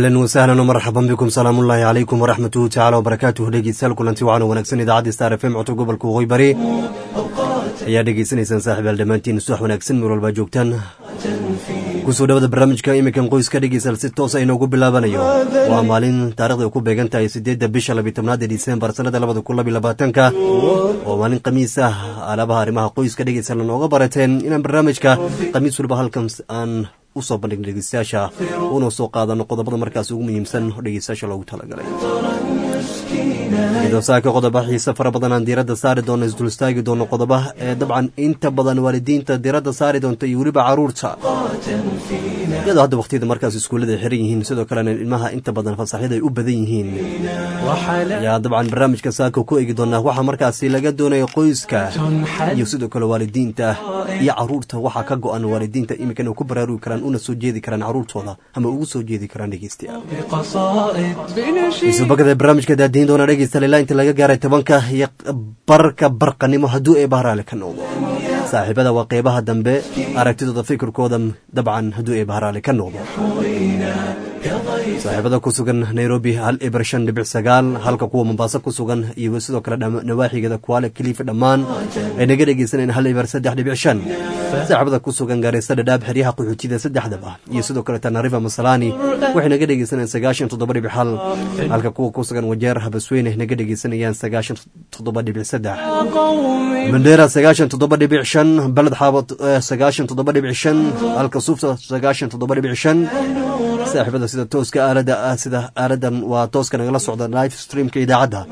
ahlan wasahlan wmarxaban bikum salaamullaahi calaykum waraxmatuhu tacala wbarakaatuh dhegeystayaal kulanti wacan wanaagsan idaacadda star f m codka gobolka waqooyi bari ayaa dhegeysanaysaan saaxiibaal dhammaantiin subax wanaagsan meel walbaa joogtaan kusoo dhawada barnaamijka imikan qoyska dhegeystayaal si toos a inoogu bilaabanayo waa maalin taarikhda ay ku beegan tahay siddeedda bisha labiy tobnaad ee disembar sannada labada kun labiy labaatanka oo maalin khamiis ah alaabaha arrimaha qoyska dhegeystayaal nooga barateen inaan barnaamijka khamiis waliba halkan aan usoo bandhigna dhegeystayaasha una soo qaadano qodobada markaas ugu muhiimsan oo dhegeystayaasha loogu talagalay iyadoo saaka qodoba xiise fara badan aan diiradda saari doono isdulstaagi doono qodoba ee dabcan inta badan waalidiinta diiradda saari doonta iyo weliba caruurta iyadoo hadda wakhtiyada markaas iskuullada ay xiran yihiin sidoo kalena ilmaha inta badan fasaxyada ay u badan yihiin ayaa dabcan barnaamijka saaka ku eegi doonaa waxaa markaasi laga doonaya qoyska iyo sidoo kale waalidiinta iyo caruurta waxaa ka go-an waalidiinta iminkan ay ku baraarugi karaan una soo jeedi karaan caruurtooda ama ugu soo jeedi karaan dhegeystayaal barnaamijka daadiin doona dhegeystayaal ilaa inta laga gaaray tobanka iyo barka barqanimo hadduu ee bahraale ka noqdo saaxiibada waa qeybaha dambe aragtidooda fikirkooda dabcan hadduu ee bahraale ka noqdo saaxiibada ku sugan nairobi hal eber shan dhibic sagaal halka kuwa mombaaso ku sugan iyo sidoo kale nawaaxigeeda kuwaale kaliifa dhammaan ay naga dhegeysanayeen hal eber saddex dhibic shan saaxiibada ku sugan gaareysa dhadhaab xeryaha qaxootida saddexdaba iyo sidoo kale tanariva masalani waxay naga dhegeysanayaan sagaashan toddoba dhibic hal halka kuwa ku sugan wajeer habasweyne naga dhegeysanayaan sagaashan toddoba dhibic saddex mandheera sagaashan toddoba dhibic shan baled xaabad sagaashan toddoba dhibic shan halka suufta sagaashan toddoba dhibic shan saaxiibada sida tooska aalada sida aaladan waa tooska nagala socda live streamka idaacadda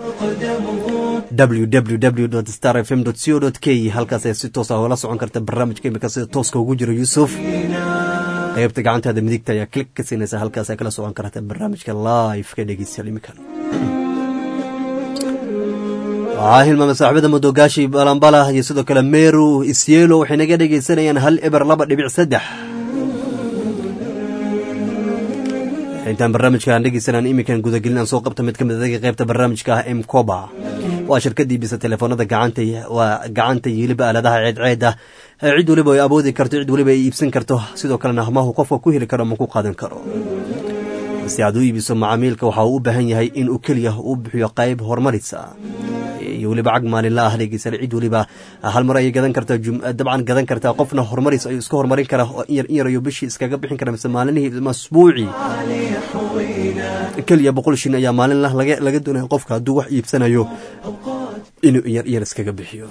www star f m co k halkaas ayaa si toos ah oola socon karta barnaamijka imika sida tooska ugu jiro yuusuf qaybta gacantaada midigta ayaa klik ka siinaysa halkaas kala socon karta barnaamijka live ka dhegeystayaal imikan waxaa hilmaama saaxiibada madogaashi balambala iyo sidoo kale meru isyelo waxay naga dhegeysanayaan hal eber laba dhibic saddex intaan barnaamijkaan dhegeysanaan iminkan gudagelin aan soo qabta mid ka mid adaga qaybta barnaamijka ah m coba waa shirkadii bisa telefoonada gacanta waa gacanta iyo weliba aaladaha ceedceeda cid weliba ay awoodi karto cid weliba ay iibsan karto sidoo kalena hamahu qofka ku heli karo ama ku qaadan karo si aad u iibiso macaamiilka waxa uu u baahan yahay in uu keliya uu bixiyo qayb horumarisa iyo weliba cag maalinla ah dhegeysan cid weliba hal mar ayay gadan kartaa dabcan gadan kartaa qofna horumaris ayuu iska horumarin kara oo in yar in yar ayuu bishii iskaga bixin kara mise maalinihii masbuuci keliya boqol shin ayaa maalin lah laga doonaya qofka hadduu wax iibsanayo inuu inyar iyar iskaga bixiyo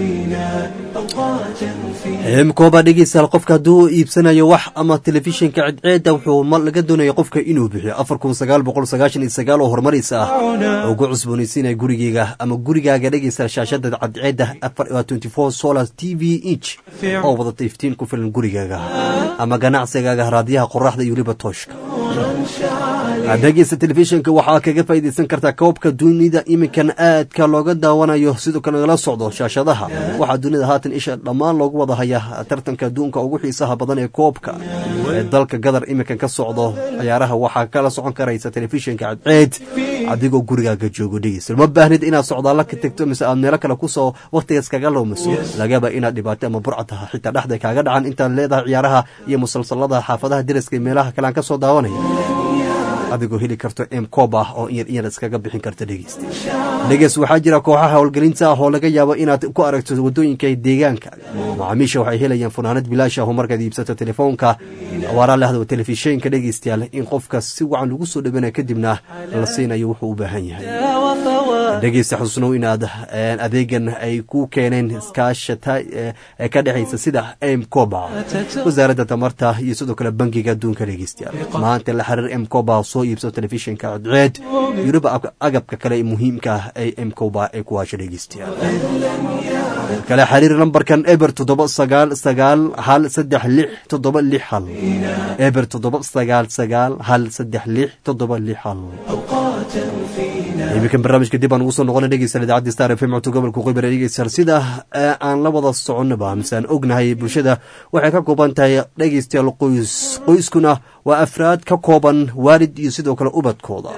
mkooba dhegeystayaal qofka hadduu iibsanayo wax ama telefishinka cadceeda wuxuu laga doonaya qofka inuu bixiyo afar kun sagaal boqol sagaashan iyo sagaal oo horumaris ah oo ugu cusboonaysiinaya gurigeyga ama gurigaaga dhegeystayaal shaashada cadceeda twenty four solar t v inch oo wadata iftiin ku filan gurigaaga ama ganacsigaaga raadiyaha qoraxda iyo weliba tooshka dhegeysta telefishinka waxaa kaga faa'iidaysan kartaa koobka dunida iminkan aadka looga daawanayo sidoo kale nagala socdo shaashadaha waxaa dunida haatan isha dhammaan loogu wada hayaa tartanka adduunka ugu xiisaha badan ee koobka ee dalka gadar iminkan ka socdo ciyaaraha waxaa kala socon karaysa telefishinka cadceed adigoo gurigaaga joogo dhegeysta ma baahnid inaad socdaalla ka tegto mise aad meelo kale kusoo wakhtigaas kaga lowmaso lagaba inaad dhibaato ama burcad taha xitaa dhexda kaaga dhacan intaad leedahay ciyaaraha iyo musalsalada xaafadaha deriska iyo meelaha kale aan ka soo daawanaya adigoo heli karto m cob ah oo inyar inyar iskaga bixin karta dhegeysta dhegeys waxaa jira kooxaha howlgelinta ah oo laga yaabo inaad ku aragto waddooyinka deegaanka macaamiisha waxay helayaan funaanad bilaash ah oo markaad iibsato telefoonka waaraa lahdo telefishinka dhegeystayaal in qofka si wacan lagu soo dhawanayo kadibna la siinayo wuxuu u baahan yahay dhegeysta xusnow inaad adeegan ay ku keeneen iskaashata ee ka dhexaysa sida m coba wasaaradda tamarta iyo sidoo kale bangiga adduunka dhegeystayaal maanta la xiriir m coba soo iibso telefishinka cadceed yuruba agabka kale muhiimka ah ee m coba ee kuwaasha dhegeystayaal kale xiriir lambarkan eber toddoba sagaal sagaal hal saddex lix toddoba lix hal eber toddoba sagaal sagaal hal saddex lix toddoba lix hal iminkan barnaamijka dib aan ugu soo noqona dhegeystayaal idaacadda star f m codka gobolka qoybare dhegeystayaal sida aan la wada soconnaba mise aan ognahay bulshada waxay ka kooban tahay dhegeystayaal qoys qoyskuna waa afraad ka kooban waalid iyo sidoo kale ubadkooda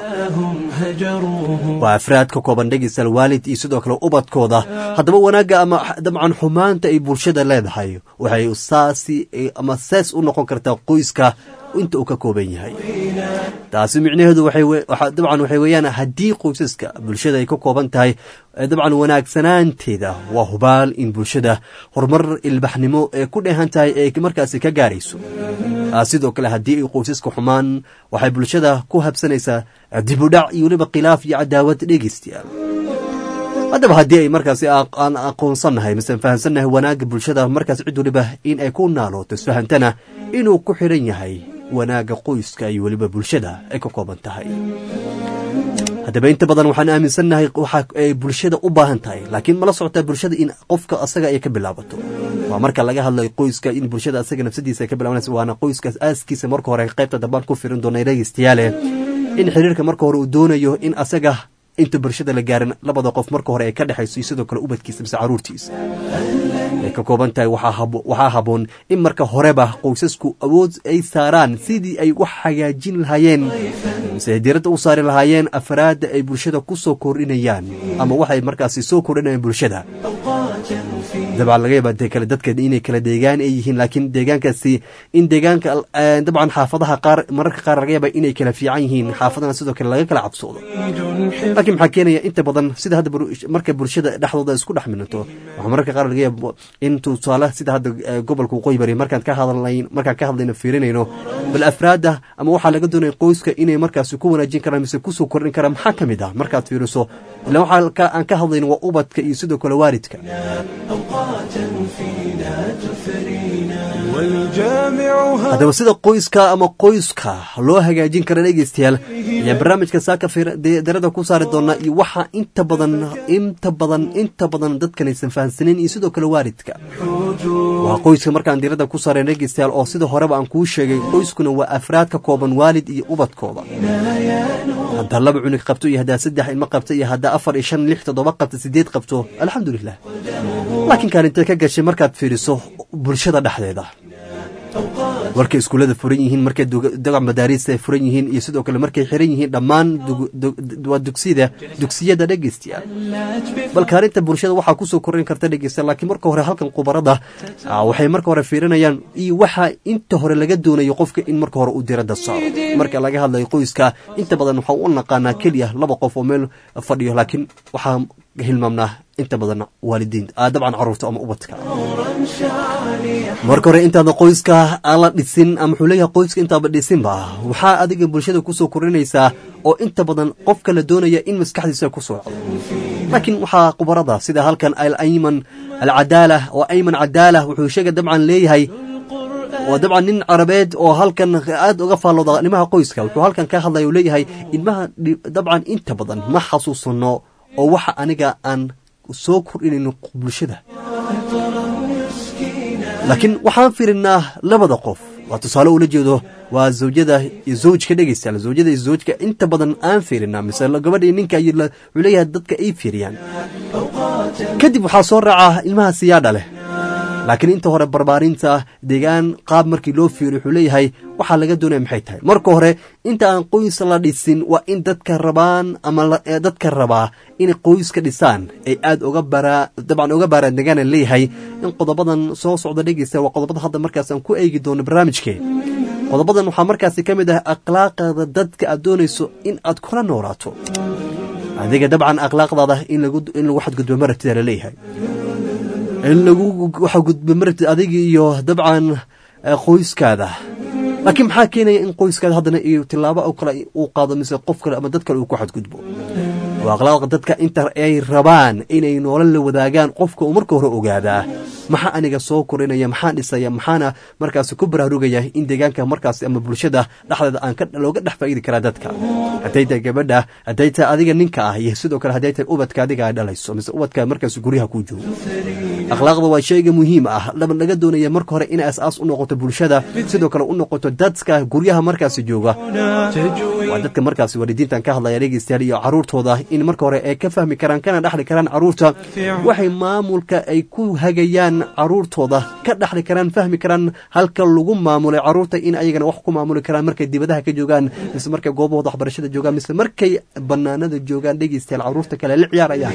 waa afraad ka kooban dhegeystayaal waalid iyo sidoo kale ubadkooda haddaba wanaagga ama dabcan xumaanta ay bulshada leedahay waxay saasi ama saas u noqon kartaa qoyska inta uu ka kooban yahay taasi micnaheedu dabcan waxay weeyaan haddii qoysaska bulshada ay ka kooban tahay dabcan wanaagsanaanteeda waa hubaal in bulshada horumar ilbaxnimo ee ku dheehan tahay ee markaasi ka gaarayso sidoo kale haddii ay qoysaska xumaan waxay bulshada ku habsanaysaa dibudhac iyo weliba khilaaf iyo cadaawad dhegeystayaal haddaba haddii ay markaasi aan aqoonsannahay mise fahamsannahay wanaagga bulshada markaas cid weliba in ay ku naalooto isfahantana inuu ku xidhan yahay wanaagga qoyska iyo weliba bulshada ay ka kooban tahay haddaba inta badan waxaan aaminsannahay waxa ay bulshada u baahan tahay laakiin mala socotaa bulshada in qofka asaga ay ka bilaabato waa marka laga hadlayo qoyska in bulshada asaga nafsadiisa ay ka bilaabanaysa waana qoyskaas aaskiisa marka hore qaybta dambaan ku firin doona dhegeystayaale in xiriirka marka hore uu doonayo in asaga inta bulshada la gaarin labada qof marka hore ay ka dhexayso iyo sidoo kale ubadkiisa mise caruurtiisa ay ka kooban tahay waxaa haboon in marka horeba qoysasku awood ay saaraan sidii ay wax hagaajin lahaayeen mise diiradda u saari lahaayeen afraadda ay bulshada ku soo kordhinayaan ama waxay markaasi soo kordhinayaan bulshada dabcan laga yaaba kale dadka inay kala deegaan ay yihiin laakiin deegaankaasi in deegaanka dabcan xaafadaha qaar mararka qaar laga yaaba inay kala fiican yihiin xaafadana sidoo kale laga kala cabsoodo laakiin maxaa keenaya inta badan sida hadda marka bulshada dhexdooda isku dhex minato waxaa mararka qaar laga yaaba in tusaale sida hadda gobolka waqooyi bari markaan ka hadlayn markaan ka hadlayno fiirinayno bal afraadda ama waxaa laga doonaya qoyska inay markaasi ku wanaajin karaan mise kusoo kordhin karaan maxaa ka mid ah markaad fiiriso ila waxaa aan ka hadlayno waa ubadka iyo sidoo kale waalidka haddaba sida qoyska ama qoyska loo hagaajin kara dhegeystayaal ayaa barnaamijka saaka darada ku saari doonaa iyo waxaa inta badan inta badan inta badan dadkanaysan fahamsanin iyo sidoo kale waalidka waa qoyska markaan diirada ku saareen dhegeystayaal oo sida horeba aan kuu sheegay qoyskuna waa afraad ka kooban waalid iyo ubadkooda haddaa laba cunug qabto iyo haddaa saddex ilmo qabto iyo haddaa afar iyo shan lix toddoba qabto sideed qabto alxamdulilah laakiin kaalintee ka gashay markaad fiiriso bulshada dhexdeeda markay iskuullada furan yihiin markay daga madaariista ay furan yihiin iyo sidoo kale markay xiran yihiin dhammaan waa dugsiyada dugsiyada dhegeystayaal bal kaalinta bulshada waxaa kusoo korin karta dhegeysta laakiin marka hore halkan khubarada waxay marka hore fiirinayaan iyo waxaa inta hore laga doonayo qofka in marka hore uu diradda saaro marka laga hadlayo qoyska inta badan waxaa u naqaanaa keliya laba qof oo meel fadhiyo laakiin waxaa hilmaamnaa inta badan waalidiinta dabcan caruurta ama ubadka marka hore intaada qoyska aan la dhisin ama wuxuu leeyahay qoyska intaaba dhisinba waxaa adiga bulshada kusoo korinaysaa oo inta badan qofka la doonaya in maskaxdiisa ku socdo laakiin waxaa khubarada sida halkan alayman alcadaala oo ayman cadaala wuxuu sheega dabcan leeyahay waa dabcan nin carabeed oo halkan aad uga faallooda arrimaha qoyska wuxuu halkan ka hadlaya uu leeyahay ilmaha dabcan inta badan ma xasuusano oo waxa aniga aan soo kordhinayno bulshada laakiin waxaan firinaa labada qof waa tusaale ula jeedo waa zawjada iyo zawjka dhegeystayaal zawjada iyo zawjka inta badan aan fiirinaa mise gabadha iyo ninka wuxuu leeyahay dadka ay fiiriyaan kadib waxaa soo raaca ilmaha siyaadha leh laakiin inta hore barbaarinta deegaan qaab markii loo fiiriyo wuxuu leeyahay waxaa laga doonaya maxay tahay marka hore inta aan qoys la dhisin waa in dadka rabaan ama dadka rabaa inay qoyska dhisaan ay aad uga baraa dabcan uga baaraan degaana leeyahay in qodobadan soo socda dhegeysta waa qodobada hadda markaas aan ku eegi doono barnaamijkee qodobadan waxaa markaasi ka mid ah akhlaaqda dadka aad doonayso in aad kula noolaato adiga dabcan akhlaaqdaada in lagu xadgudbo marabtida la leeyahay in lagu waxa gudba marabtid adiga iyo dabcan qoyskaada laakiin maxaa keenaya in qoyskaada haddana iyo tilaabo oo kale uu qaado mise qof kale ama dad kale uu ku xadgudbo waa akhlaaqda dadka inta ay rabaan inay nolol la wadaagaan qofka uu marka hore ogaadaa maxaa aniga soo korinaya maxaan dhisaya maxaana markaasi ku baraarugaya in deegaanka markaasi ama bulshada dhexdeeda aan looga dhex faa'iidi karaa dadka hadday tahay gabadha hadday tahay adiga ninka ah iyo sidoo kale hadday tahay ubadka adiga ay dhalayso mise ubadka markaasi guryaha kuu joogo akhlaaqda waa shayga muhiim ah laba laga doonaya marka hore inay as-aas u noqoto bulshada sidoo kale u noqoto dadka guryaha markaasi jooga waa dadka markaasi waalidiintan ka hadlaya dhegeystayaal iyo caruurtooda in marka hore ay ka fahmi karaan kana dhexli karaan caruurta waxay maamulka ay ku hagayaan caruurtooda ka dhexli karaan fahmi karaan halka lagu maamulay caruurta in ayagana wax ku maamuli karaan markay dibadaha ka joogaan mise markay goobahooda waxbarashada joogaan mise markay banaanada joogaan dhegeystayaal caruurta kale la ciyaarayaan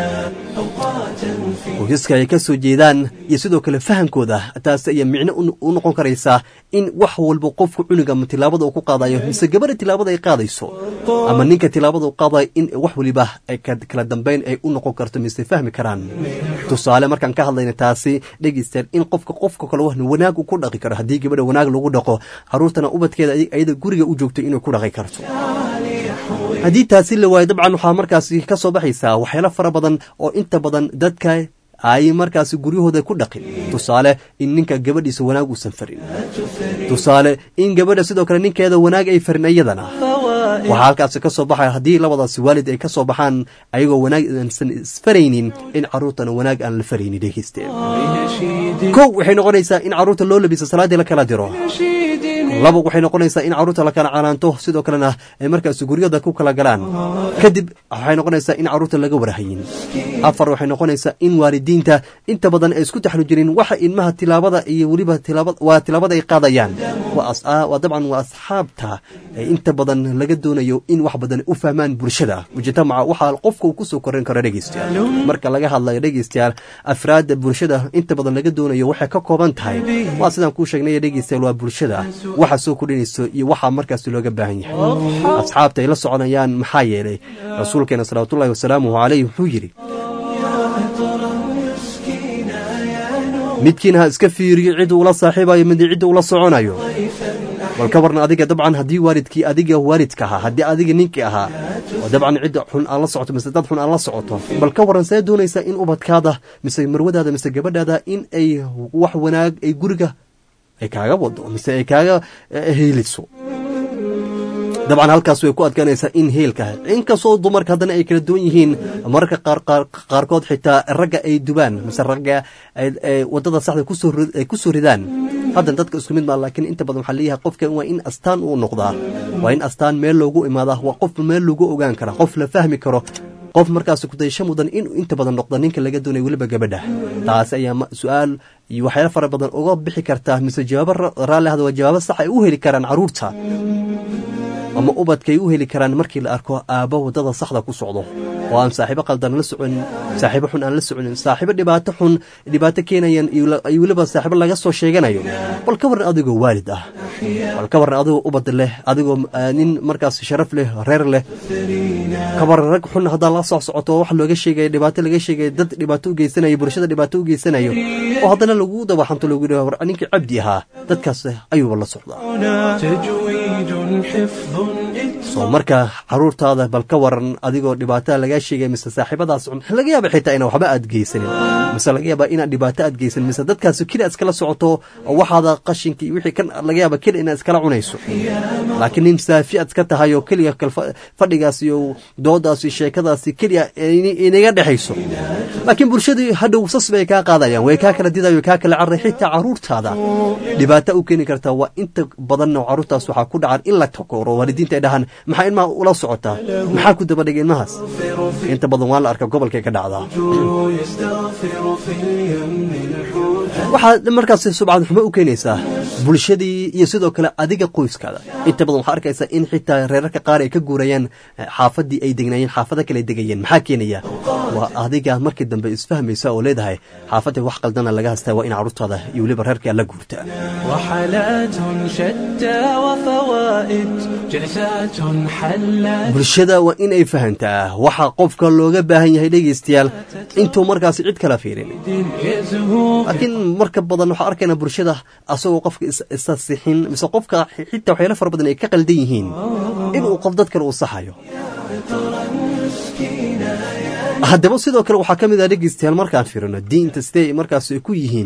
qoysaska ay ka soo jeedaan iyo sidoo kale fahamkooda taas ayaa micno u noqon karaysaa in wax walba qofku cunuga ama tilaabada uu ku qaadayo mise gabadha tilaabada ay qaadayso ama ninka tilaabada u qaadayo in wax waliba ay kala dambeyn ay u noqon karto mise fahmi karaan tusaale markaan ka hadlayna taasi dhegeystayaal in qofka qofka kale wax wanaag uu ku dhaqi karo haddii gabadha wanaag lagu dhaqo caruurtana ubadkeeda ayada guriga u joogto inay ku dhaqi karto haddii taasi la waayo dabcan waxaa markaasi ka soo baxaysaa waxyaalo fara badan oo inta badan dadka ay markaasi guryahooda ku dhaqin tusaale in ninka gabadhiisa wanaag uusan farin tusaale in gabadha sidoo kale ninkeeda wanaag ay farin iyadana waxaa halkaasi ka soo baxaya haddii labadaasi waalid ay ka soo baxaan ayagoo wanaag aansan isfaraynin in caruurtana wanaag aan la faraynin dhegeysteen kow waxay noqonaysaa in caruurta loo labiso salaaddii la kala diro laba waxay noqonaysaa in caruurta la kala canaanto sidoo kalena ay markaasi guryada ku kala galaan kadib waxay noqonaysaa in caruurta laga warhayin afar waxay noqonaysaa in waalidiinta inta badan ay isku taxlujirin waxa ilmaha tilaabada iyo weliba waa tilaabada ay qaadayaan waa dabcan waa asxaabta inta badan laga doonayo in wax badan u fahmaan bulshada mujtamaca waxaa qofka uu kusoo koran karo dhegeystayaal marka laga hadlayo dhegeystayaal afraadda bulshada inta badan laga doonayo waxay ka kooban tahay waa sidaan kuu sheegnay dhegeystayaal waa bulshada waxa soo kordhinayso iyo waxaa markaasi looga baahan yahay asxaabta ay la soconayaan maxaa yeelay rasuulkeena salawaatullahi wasalaamuhu caleyh wuxuu yidhi midkiina ha iska fiiriyo cidda ula saaxiibayo mid cidda ula soconayo bal ka warna adiga dabcan haddii waalidkii adiga waalidka ahaa haddii adiga ninkii ahaa oo dabcan cidda xun aan la socoto mise dad xun aan la socoto bal ka warran see doonaysaa in ubadkaada mise marwadaada mise gabadhaada in ay wax wanaag ay guriga ay kaaga wado mise ay kaaga heeliso dabcan halkaas way ku adkaanaysaa in heelka inkastoo dumarka haddana ay kala duwan yihiin mararka qaarkood xitaa ragga ay dubaan mise ragga wadada saxda ay ku soo ridaan haddana dadka isku mid maa laakiin inta badan waxaa leeyahay qofka waa in astaan uu noqdaa waa in astaan meel loogu imaadaa waa qof meel lagu ogaan kara qof la fahmi karo qof markaas kudayasho mudan inuu inta badan noqdo ninka laga doonaya weliba gabadha taas ayaa su-aal iyo waxyaalo fara badan uga bixi kartaa mise jawaabo raalli ahda waa jawaabo sax ay u heli karaan caruurta ama ubadkaay u heli karaan markii la arko aabbo waddada saxda ku socdo oo aan saaxiibo qaldan la soconin saaxiibo xun aan la soconin saaxiibo dhibaato xun dhibaato keenayan iyo weliba saaxiibo laga soo sheeganayo bal ka warran adigoo waalid ah bal ka warran adigoo ubad leh adigoo nin markaas sharaf leh reer leh ka warran rag xun haddaa la soo socoto wax looga sheegaya dhibaato laga sheegaya dad dhibaato u geysanayo bulshada dhibaato u geysanayo oo haddana lagu dabaxanto lagu yidhaha war ninkii cabdi ahaa dadkaas ayuuba la socdaa soo marka caruurtaada bal ka waran adigoo dhibaatada lagaa sheegaya mise saaxiibadaas cun laga yaaba xitaa inaan waxba aad geysanin mise laga yaaba inaad dhibaato aad geysanin mise dadkaas keli aad iskala socoto oo waxaada qashinka iyo wixii kan laga yaaba keli inaad iskala cunayso laakiin nin saafi aad iska tahay oo keliya kal fadhigaas iyo doodaas iyo sheekadaasi keliya inaga dhexayso laakiin bulshadii hadhow sas bay kaa qaadayaan way kaa kala didayo way kaa kala carray xitaa caruurtaada dhibaato u keeni kartaa waa inta badanna caruurtaas waxaa ku dhacan in la takooro waalidiinta ay dhahaan maxaa ilmaha ula socotaa maxaa ku dabadhigay ilmahaas inta badan waa la arka gobolkay ka dhacdaa waxaa markaas subcad xumo u keenaysaa bulshadii iyo sidoo kale adiga qoyskaada inta badan waxaa arkaysaa in xitaa reerarka qaar ay ka guurayaan xaafadii ay degnaayeen xaafada kale ay degayeen maxaa keenaya waa adiga markii dambe isfahmaysa oo leedahay xaafadda wax qaldana laga hastaa waa in caruurtaada iyo weliba reerkaa la guurtaa bulshada waa in ay fahantaa waxa qofka looga baahan yahay dhegaystayaal intuu markaasi cid kala fiirin laakiin marka badan waxaa arkaynaa bulshada asagoo qofka isa sixin mise qofka xitaa waxyaalo fara badan ay ka qaldan yihiin inuu qof dad kale uu saxayo haddaba sidoo kale waxaa ka mid ah dhegaystayaal markaan fiirino diinta sidee markaas ay ku yihiin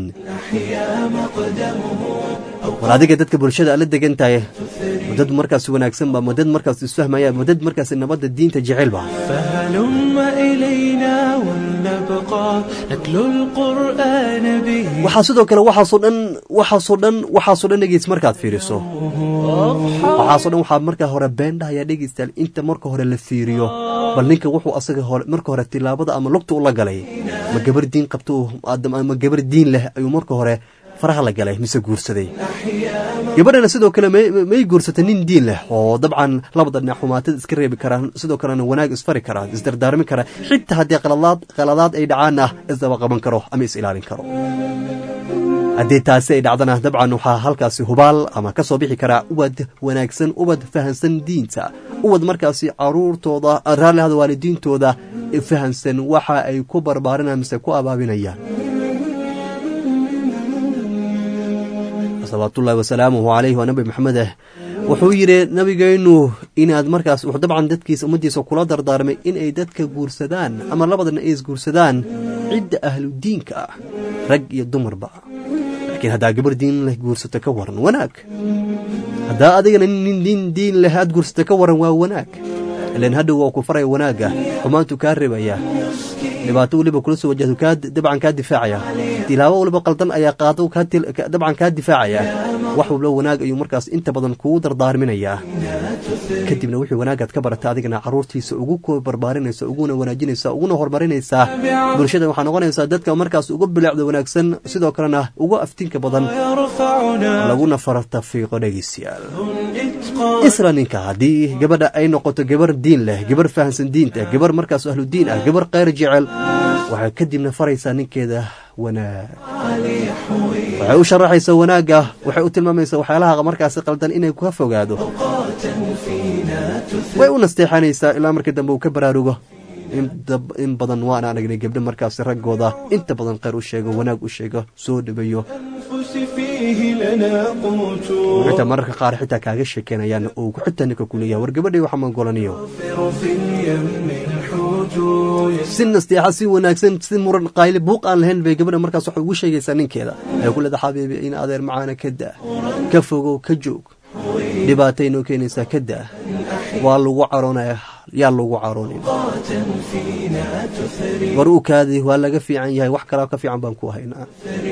war adiga dadka bulshada ala degan tahay madad markaas wanaagsan ba madad markaas isfahmaya madad markaas nabadda diinta jecelba نبقى نتلو القرآن به waxaa sidoo kale waxaasoo dhan waxaasoo dhan waxaasoo dhan dhegeys markaad fiiriso waxaasoo dhan waxaa marka hore been dhahayaa dhegeystayaal inta marka hore la fiiriyo bal ninka wuxuu asaga hore marka hore tilaabada ama lugta ula galay ma gabar diin qabto ma gabar diin leh ayuu marka hore faraha la galay mise guursaday gabadhana sidoo kale may guursatay nin diin leh oo dabcan labada dhinac xumaatada iska reebi karaan sidoo kalena wanaag isfari karaa isdardaarmi karaa xitaa haddii qaladaad qaladaad ay dhacaan ah isdaba qaban karo ama is ilaalin karo haddii taasi ay dhacdana dabcan waxaa halkaasi hubaal ama ka soo bixi karaa ubad wanaagsan ubad fahansan diinta ubad markaasi caruurtooda raallihada waalidiintooda fahansan waxa ay ku barbaarinayaan mise ku abaabinayaan salawaatullaahi wasalaamuhu calayhi waa nabi maxamed ah wuxuu yidhi nabigeennu inaad markaas wuxuu dabcan dadkiisa ummaddiisa kula dardaarmay inay dadka guursadaan ama labadana ay isguursadaan cidda ahludiinka ah rag iyo dumarba laakiin haddaa gabar diin leh guursato ka waran wanaag haddaa adigana nin nin diin leh aad guursato ka waran waa wanaag ilan hadhow waa ku faraya wanaagga xumaantu kaa reebaya dhibaato weliba kula soo wajahdo kaa dabcan kaa difaacaya tilaabo waliba qaldan ayaa qaado dabcan kaa difaacaya wax walba wanaag ayuu markaas inta badan kugu dardaarminayaa kadibna wixii wanaagaad ka barata adigana caruurtiisa ugu ko barbaarinaysa uguna wanaajinaysa uguna horumarinaysaa bulshada waxaa noqonaysaa dadka markaas ugu bilaacda wanaagsan sidoo kalena ugu aftinka badan laguna fartafiiqo dhegeystayaal isla ninka haddii gabadha ay noqoto gabar diin leh gabar fahansan diinta gabar markaas ahlu diin ah gabar kheyr jecel waxay kadibna faraysaa ninkeeda wanaag waxay u sharaxaysaa wanaagga waxay u tilmaamaysaa waxyaalaha markaasi qaldan inay ka fogaado way u nasteexanaysaa ilaa markii dambe uu ka baraarugo in badan waan aragnay gabdho markaasi raggooda inta badan kheyr u sheego wanaag u sheego soo dhabeeyo xitaa mararka qaar xitaa kaaga sheekeynayaan oo xitaa ninka kuleeyaha war gabadhay waxa mangolaniyo si nasteexa si wanaagsan si muran qayle buuq aan lahayn bay gabadha markaas waxay ugu sheegaysaa ninkeeda ay ku leeda xabiibi in adeer macaana ka daa ka fogow ka joog dhibaatay noo keenaysaa ka daa waa lagu caroonaya yaa lagu caroonin war u kaadi waa laga fiican yahay wax kalaa ka fiican baan ku haynaa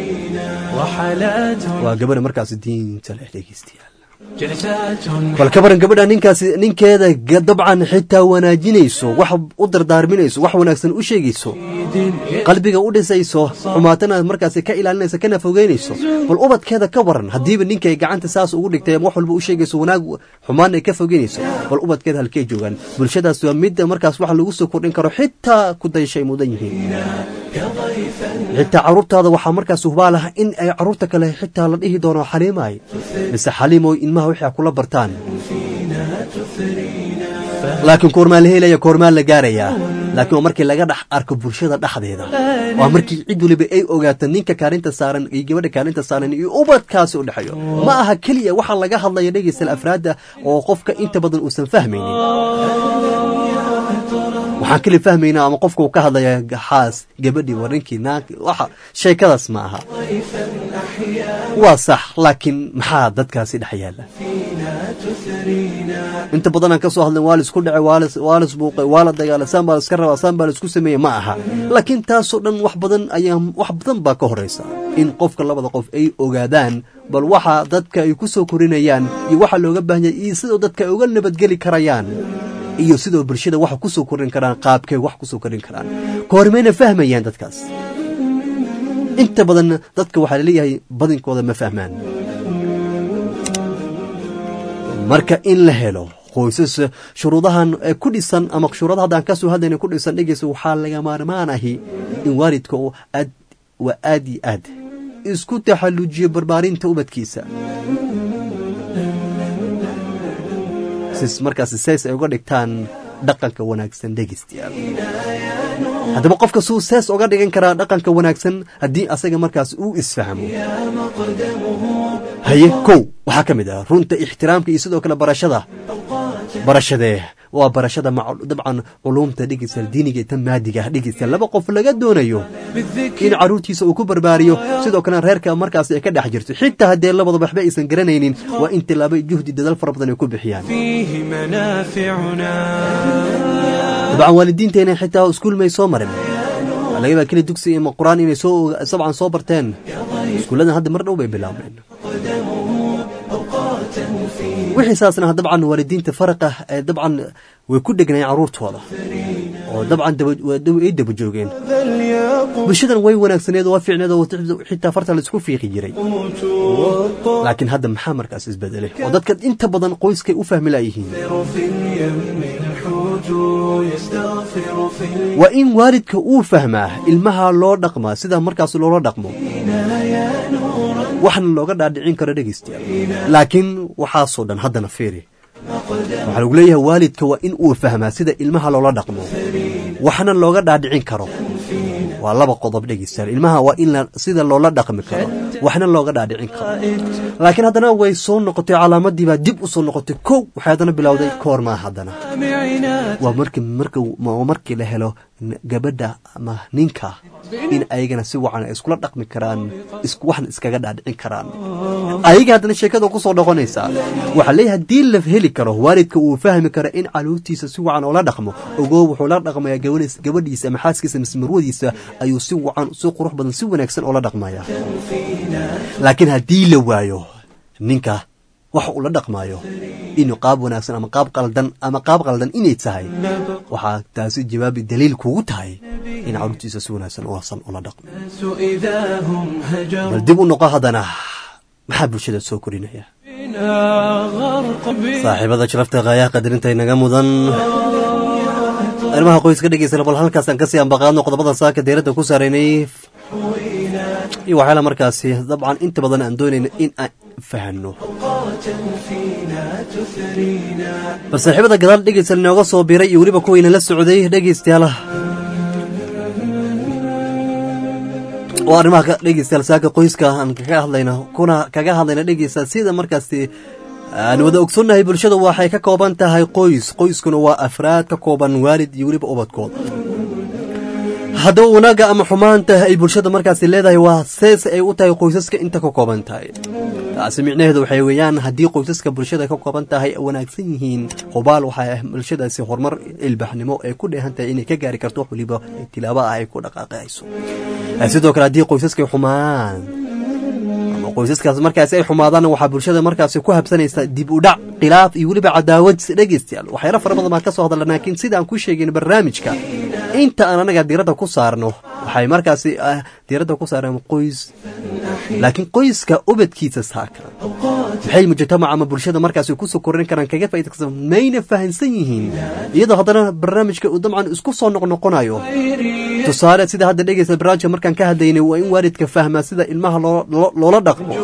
waa gabadha markaas diinta leh dhegeystayaal bal ka baran gabadha ninkaasi ninkeeda dabcan xitaa wanaajinayso wax u dardaarminayso wax wanaagsan u sheegayso qalbiga u dhisayso xumaatana markaasi ka ilaalinayso kana fogeynayso bal ubadkeeda ka waran haddiiba ninkay gacanta saas ugu dhigtay wax walba u sheegayso wanaag xumaan ay ka fogeynayso bal ubadkeeda halkey joogaan bulshadaas waa midda markaas wax lagu soo kordhin karo xitaa ku dayshay mudan yihiin xitaa caruurtaada waxaa markaas hubaal ah in ay caruurta kale xitaa la dhihi doono xaliimaay mise xaliimoy ilmaha wixii kula bartaan laakiin koormaa la helaya koormaa la gaarayaa laakiin waa markii laga dhex arko bulshada dhexdeeda waa markii cid waliba ay ogaato ninka kaalinta saaran iyo gabadha kaalinta saaran iyo ubadkaasi u dhexeeyo ma aha keliya waxaa laga hadlaya dhegeystal afraadda oo qofka inta badan uusan fahmaynin waxaan keli fahmaynaa ama qofka uu ka hadlaya xaas gabadhii warinkii naanki waxa sheekadaas ma aha waa sax laakiin maxaa dadkaasi dhex yaalla inta badanaan ka soo hadlen waa laisku dhacay waa la isbuuqay waa la dagaalay saan baa laiska rabaa saan baa laisku sameeyey ma aha laakiin taasoo dhan wax badan ayaa wax badan baa ka horaysa in qofka labada qof ay ogaadaan bal waxa dadka ay ku soo korinayaan iyo waxa looga baahan yahay iyo sidoo dadka ay uga nabadgeli karayaan iyo sidoo bulshada waxa ku soo korin karaan qaabkay wax ku soo korin karaan kahormayna fahmayaan dadkaas inta badan dadka waxaa laleeyahay badinkooda ma fahmaan marka in la helo qoysas shuruudahan ku dhisan ama shuruudaha haddaan kasoo hadlayna ku dhisan dhegeysa waxaa laga maarmaan ahi in waalidka oo aad waa aad iyo aad isku taxallujiyo barbaarinta ubadkiisa markaas sees ay uga dhigtaan dhaqanka wanaagsan dhegeystayaal haddaba qofka suu sees uga dhigan karaa dhaqanka wanaagsan haddii asaga markaas uu isfahmo haye kow waxaa ka mid ah runta ixtiraamka iyo sidoo kale barashada barashadee waa barashada dabcan culuumta dhegeystayaal diiniga iyo tan maadiga ah dhegeystayaal laba qof laga doonayo in caruurtiisa uu ku barbaariyo sidoo kalena reerka markaas ay ka dhex jirto xitaa haddee labadaba waxba aysan garanaynin waa in tilaabo juhdi dadaal fara badan ay ku bixiyaan dabcan waalidiinteena xitaa iskuul may soo marin laga yaabaa keli dugsi ama qur-aan inay soo sabcan soo barteen iskuulladan hadda mar dhow bay bilaabeen wixii saasna dabcan waalidiinta faraqa ee dabcan way ku dhegnayeen caruurtooda oo dabcan ay daba joogeen bulshadan way wanaagsaneed waa fiicneed oo xitaa farta laisku fiiqi jiray laakiin hadda maxaa markaas isbedelay oo dadka inta badan qoyskay u fahmi laayihiin waa in waalidka uu fahmaa ilmaha loo dhaqmaa sida markaas loola dhaqmo waxna looga dhaadhicin karo dhegeystayaal laakiin waxaasoo dhan haddana fiiri waxaa lagu leeyahay waalidka waa in uu fahmaa sida ilmaha loola dhaqmo waxna looga dhaadhicin karo waa laba qodob dhegeystayaal ilmaha waa in sida loola dhaqmi karo waxna looga dhaadhicin karo laakiin haddana way soo noqotay calaamadii baa dib u soo noqotay kow waxay haddana bilowday koormaa haddana waa markii marka markii la helo gabadha ama ninka in ayagana si wacan iskula dhaqmi karaan waxna iskaga dhaadhicin karaan ayaga haddana sheekada kusoo noqonaysaa waxaa leeyahay haddii la heli karo waalidka uu fahmi karo in caluurtiisa si wacan oola dhaqmo ogoo wuxuu la dhaqmayaa gabadhiisa ama xaaskiisa mise marwadiisa ayuu si wacan si qurux badan si wanaagsan oola dhaqmaya laakiin haddii la waayo ninka wax uu la dhaqmaayo inuu qaab wanaagsan ama qaab qaldan ama qaab qaldan inay tahay waxaa taasi jawaabi daliil kugu tahay in caruurtiisa si wanaagsan usan ula dhaqmo bal dib u noqo haddana maxaa bulshada soo korinaya saaxiibada sharafta kaayaha qadarinta inaga mudan arrimaha qoyska dhegeysana bal halkaasaan kasii ambaqaadno qodobada saaka deeradda ku saareynay iyo waxyaala markaasi dabcan inta badan aan doonayna in aan fahano bal saaxiibada gadaal dhegeysta inooga soo biray iyo weliba kuwayna la socday dhegeystayaal oo arrimaha dhegeystayaal saaka qoyska aan kaga hadlayna kuna kaga hadlayna dhegeysta sida markaasi aan wada ogsoonnahay bulshada waxay ka kooban tahay qoys qoyskuna waa afraad ka kooban waalid iyo weliba ubadkooda haddaba wanaagga ama xumaanta ay bulshada markaasi leedahay waa sees ay u tahay qoysaska inta ka kooban tahay taasi micnaheedu waxay weeyaan haddii qoysaska bulshada ka kooban tahay wanaagsan yihiin hubaal waxaa bulshadaasi horumar ilbaxnimo ay ku dheehan tahay inay ka gaari karto wax waliba tilaabo ah ay ku dhaqaaqayso sidoo kale haddii qoysaskay xumaan ama qoysaskaas markaasi ay xumaadaan waxaa bulshada markaasi ku habsanaysa dib u dhac khilaaf iyo weliba cadaawad dhegeystayaal waxyaala fara badan baan ka soo hadalna laakiin sida aan ku sheegayn barnaamijka inta aan anaga diiradda ku saarno waxay markaasi diiradda ku saareen qoys laakiin qoyska ubadkiisa saaka maxay mujtamac ama bulshada markaasi kusoo korin karaan kaga faaidaysan mayna fahansan yihiin iyadoo haddana barnaamijka uu dabcan isku soo noqnoqonayo tusaale sida hadda dhegeysa barnaamijka markaan ka hadlaynay waa in waalidka fahmaa sida ilmaha loola dhaqmo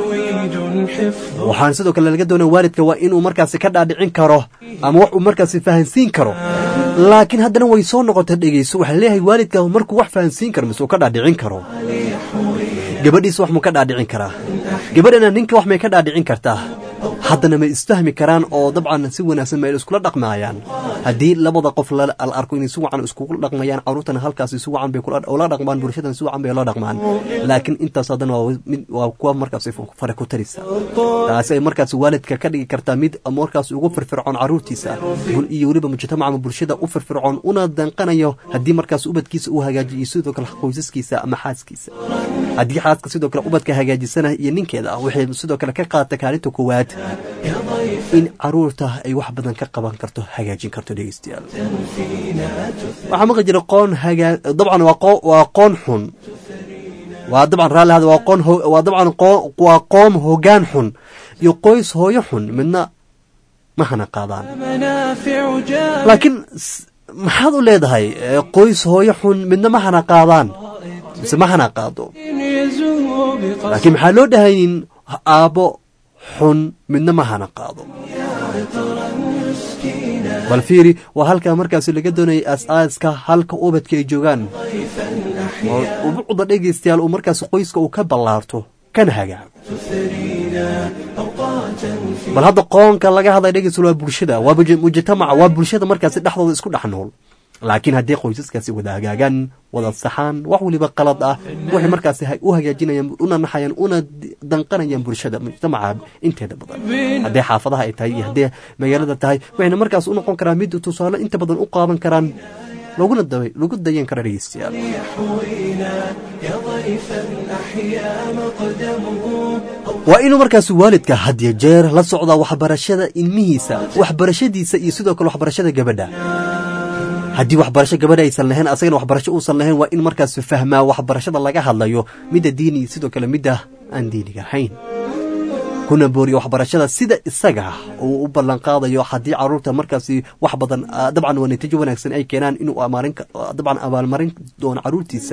waxaan sidoo kale laga doonaya waalidka waa inuu markaasi ka dhaadhicin karo ama wax uu markaasi fahansiin karo laakiin haddana way soo noqota dhegeyso waxaa leeyahay waalidka markuu wax fahansiin karo mise uu ka dhaadhicin karo gabadhiisa wax muu ka dhaadhicin karaa gabadhana ninka wax may ka dhaadhicin kartaa haddana may isfahmi karaan oo dabcan si wanaagsan may iskula dhaqmaayaan haddii labada qof la arko inay si wacan iskugu dhaqmayaan caruurtana halkaasi si wacan bay ula dhaqmaan bulshadana si wacan bay la dhaqmaan laakiin intaas haddana waa kuwa markaasi fare ku tarisa taasi ay markaasi waalidka ka dhigi kartaa mid markaas ugu firfircoon caruurtiisa iyo weliba mujtamac ama bulshada u firfircoon una danqanayo haddii markaas ubadkiisa uu hagaajiyo sidoo kale qoysaskiisa ama xaaskiisa haddii xaaska sidoo kale ubadka hagaajisana iyo ninkeeda waxay sidoo kale ka qaata kaalinta koowaad in caruurta ay wax badan ka qaban karto hagaajin karto dhegeystayaal waxaa maqli jira qoon hagaa dabcan waa qoon xun waa dabcan raalli hada waa qoon waa dabcan waa qoom hoggaan xun iyo qoys hooyo xun midna ma hana qaadaan laakiin maxaad u leedahay qoys hooyo xun midna ma hana qaadaan mise ma hana qaado laakiin maxaa loo dhahaynin aabbo xun midna ma hana qaado bal fiiri waa halkaa markaasi laga doonayay aas-aaska halka ubadka ay joogaan ubucda dhegaystayaal uu markaas qoyska uu ka ballaarto kana hagaago bal hadda qoonka laga hadlay dhegeystayaal waa bulshada waa mujtamaca waa bulshada markaasi dhexdooda isku dhex nool laakiin haddii qoysaskaasi wada hagaagaan wada saxaan wax waliba qalad ah waxay markaasi u hagaajinayaan una naxayaan una danqanayaan bulshada mujtamaca inteeda badan haddii xaafadaha ay tahay iyo haddii magaalada tahay waxayna markaas u noqon karaan mid tusaale inta badan u qaadan karaan laguna da- lagu dayan kara dhegeystayaal يحوينا يا ضيفا أحيا مقدمه waa inuu markaas waalidka had iyo jeer la socdaa waxbarashada ilmihiisa waxbarashadiisa iyo sidoo kale waxbarashada gabadha haddii waxbarasho gabadha aysan lahayn asagana waxbarasho uusan lahayn waa in markaas fahmaa waxbarashada laga hadlayo midda diini iyo sidoo kale midda aan diiniga ahayn kuna booriyo waxbarashada sida isaga uu u ballan qaadayo haddii caruurta markaasi wax badan ah, dabcan waa natiijo wanaagsan ay keenaan inuu amaalin ka- dabcan abaalmarin doono caruurtiisa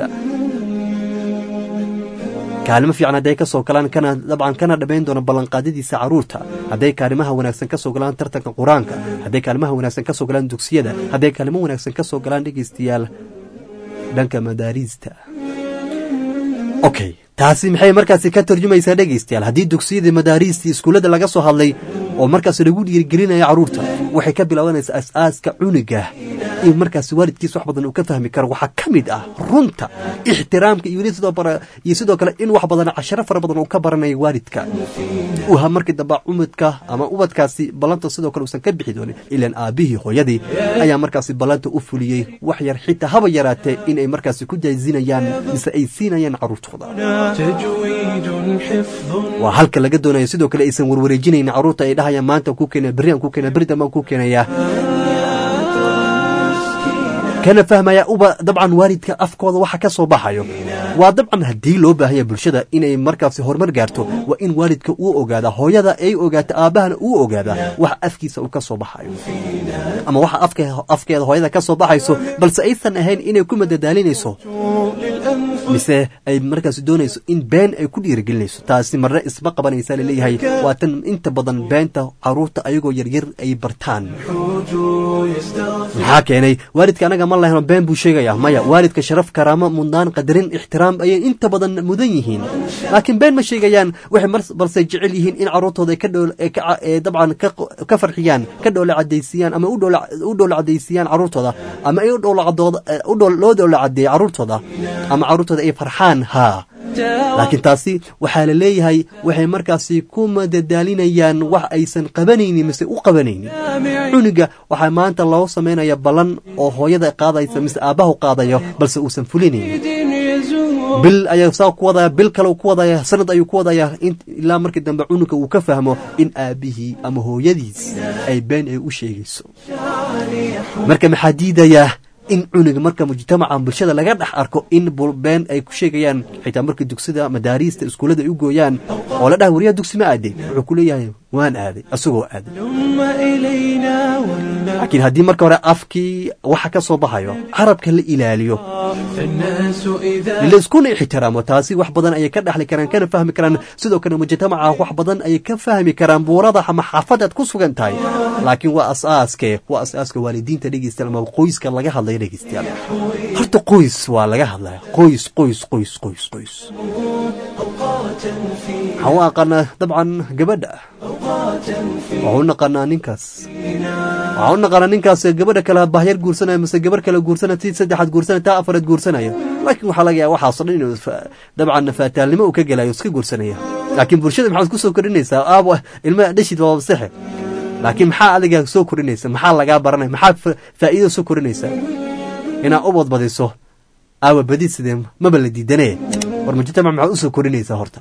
kaalimo fiican hadday ka soo galaan kana dabcan kana dhammayn doono ballanqaadadiisa caruurta hadday kaalimaha wanaagsan ka soo galaan tartanka qur-aanka hadday kaalimaha wanaagsan ka soo galaan dugsiyada hadday kaalimo wanaagsan ka soo galaan dhegeystayaal dhanka madaariista okay taasi maxay markaasi ka tarjumaysaa dhegeystayaal haddii dugsiyada madaariista iskuullada laga soo hadlay oo markaas lagu dhiirigelinaya caruurta waxay ka bilaabanaysaa as-aaska cunuga in markaasi waalidkiisa wax badan uu ka fahmi karo waxaa ka mid ah runta ixtiraamka iyo weli sidoo bara iyo sidoo kale in wax badan casharo fara badan uu ka baranayo waalidka uha markii dambe umudka ama ubadkaasi ballanta sidoo kale uusan ka bixi doonin ilaan aabihii hooyadii ayaa markaasi ballanta u fuliyey wax yar xitaa haba yaraatee inay markaasi ku jaazinayaan mise ay siinayaan caruurtooda تجويد حفظ waa halka laga doonayo sidoo kale aysan warwareejinaynin caruurta ay dhahayaan maanta ku keenaya berri aan ku keenaya berri dambe aan ku keenaya kana fahmaya uba dabcan waalidka afkooda waxa ka soo baxayo waa dabcan haddii loo baahanya bulshada inay markaasi horumar gaarto waa in waalidka uu ogaada hooyada ay ogaato aabahana uu ogaada waxa afkiisa uu ka soo baxayo ama waxa afke- afkeeda hooyada ka soo baxayso balse aysan ahayn inay ku madadaalinayso للأنفس mise ay markaas doonayso in been ay ku dhiirigelinayso taasi marna isma qabanaysa laleeyahay waa tan inta badan beenta caruurta ayagoo yaryar ay bartaan حوج يستغفر maxaa keenay waalidka anaga ma lahno been buu sheegaya maya waalidka sharaf karaamo mudnaan qadarin ixtiraam ayay inta badan mudan yihiin laakiin been ma sheegayaan waxay mar balse jecel yihiin in caruurtooda ay ka dhool ay ka ca- ee dabcan ka ka farxiyaan ka dhoola cadaysiyaan ama u dhoola u dhoola cadaysiyaan caruurtooda ama ay u dhoola cadooda ee u dhool loo dhoola cadeeyo caruurtooda ama caruurtooda ay farxaan haa laakiin taasi waxaa la leeyahay waxay markaasi ku madadaalinayaan wax aysan qabanaynin mise u qabanaynin cunuga waxaa maanta loo samaynaya ballan oo hooyada qaadaysa mise aabbahu qaadayo balse uusan fulinaynin يزور bil ayaa saa ku wadaya bil kale uu ku wadaya sanad ayuu ku wadaya in- ilaa markii dambe cunuga uu ka fahmo in aabihii ama hooyadiis ay been ay u sheegayso marka maxaa diidayaa in cunuga marka mujtamaca bulshada laga dhex arko in bul- been ay ku sheegayaan xitaa marka dugsida madaariista iskuullada ay u gooyaan oo la dhaha wariyaa dugsi ma aaday wuxuu ku leeyahay waan aaday asagoo aaday ثم إلينا ولا laakiin haddii marka hore afkii waxa ka soo baxayo carabka la ilaaliyo فالناس إذا laiskuna ixtiraamo taasi wax badan ayay ka dhexli karaan kana fahmi karaan sidoo kale mujtamaca wax badan ayay ka fahmi karaan buurada ama xaafadaad ku sugan tahay laakiin waa asaaske waa asaaska waalidiinta dhegeystayaal ama qoyska laga hadlaya dhegeystayaal horta qoys waa laga hadlaya qoys qoys qoys qoys qoys أوقاتا في waxaan u aqaanaa dabcan gabadha أوقاتا في waxaan u naqaanaa ninkaas waxaan u naqaanaa ninkaas gabadha kale bahyar guursanaya mise gabar kale guursanaya tii saddexaad guursanaya taa afaraad guursanaya laakiin waxaa laga yaaba waxaasoo dhan inuu fa- dabcan faataalnimo uu ka gelayo iska guursanaya laakiin bulshada maxaad ku soo kordhinaysaa aabo ilmaha dhashid waa wasexe laakiin maxaa adiga soo kordhinaysa maxaa lagaa baranaya maxaa fa- faa'iido soo kordhinaysa inaad u badbadiso aawa badid sidee maba la diidane war mujtamac maxaad u soo kordhinaysaa horta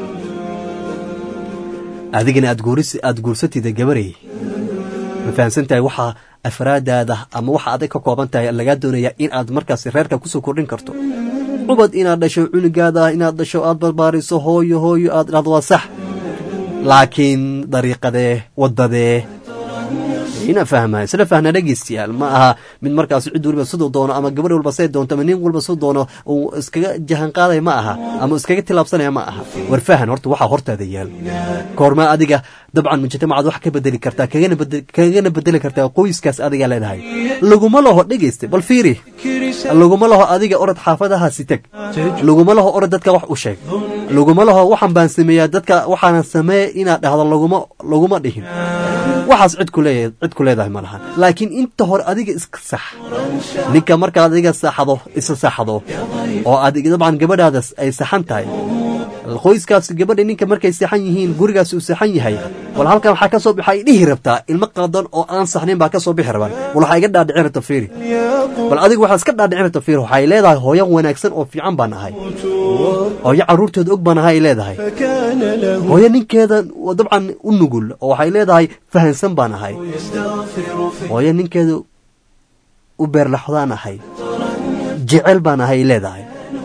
adigana aad guuris aad guursatida gabarey ma fahamsan tahay waxaa afraadaada ama waxa adag ka kooban tahay lagaa doonaya in aad markaasi reerka kusoo kordhin karto cubad inaad dhasho cunugaada inaad dhasho aad barbaariso hooyo hooyo aad dhahdo waa sax laakiin dariiqadee wadadee ina fahma isla fahna dhegeystayaal ma aha mid markaas cid waliba siduu doono ama gabadh walba say doonto ama nin walba siduu doono uu iskaga jahan qaadaya ma aha ama iskaga tilaabsanaya ma aha war fahan horta waxaa hortaada yaal koorma adiga dabcan mujtamacaad wax ka bedeli kartaa kagana bedel- kagana bedeli kartaa qoyskaas adiga leedahay laguma laho dhegeysta bal fiiri laguma laho adiga orod xaafadahaasi teg laguma laho orod dadka wax u sheeg laguma laho waxaan baan sameeyaa dadka waxaanan sameeye inaad dhahdo laguma laguma dhihin waxaas cid ku leeyahay cid ku leedahay ma lahan laakiin inta hore adiga iska sax ninka markaad adiga saxdo isa saxdo oo adiga dabcan gabadhaada ay saxan tahay qoyskaas gabadha ninka markay seexan yihiin gurigaas uu seexan yahay wal halkan waxaa ka soo bixa ay dhihi rabtaa ilmo qaldan oo aan saxnayn baa ka soo bixi rabaan wal waxaa iga dhaadhicin rabta fiiri bal adigu waxaa iska dhaadhicin rabta fiiri waxay leedahay hooyo wanaagsan oo fiican baan ahay hooyo carruurteeda og baan ahay ay leedahay فكان له hooyo ninkeeda dabcan u nugul oo waxay leedahay fahansan baan ahay يستغفر في hooyo ninkeeda u beerlaxdaan ahay jecel baan ahay ay leedahay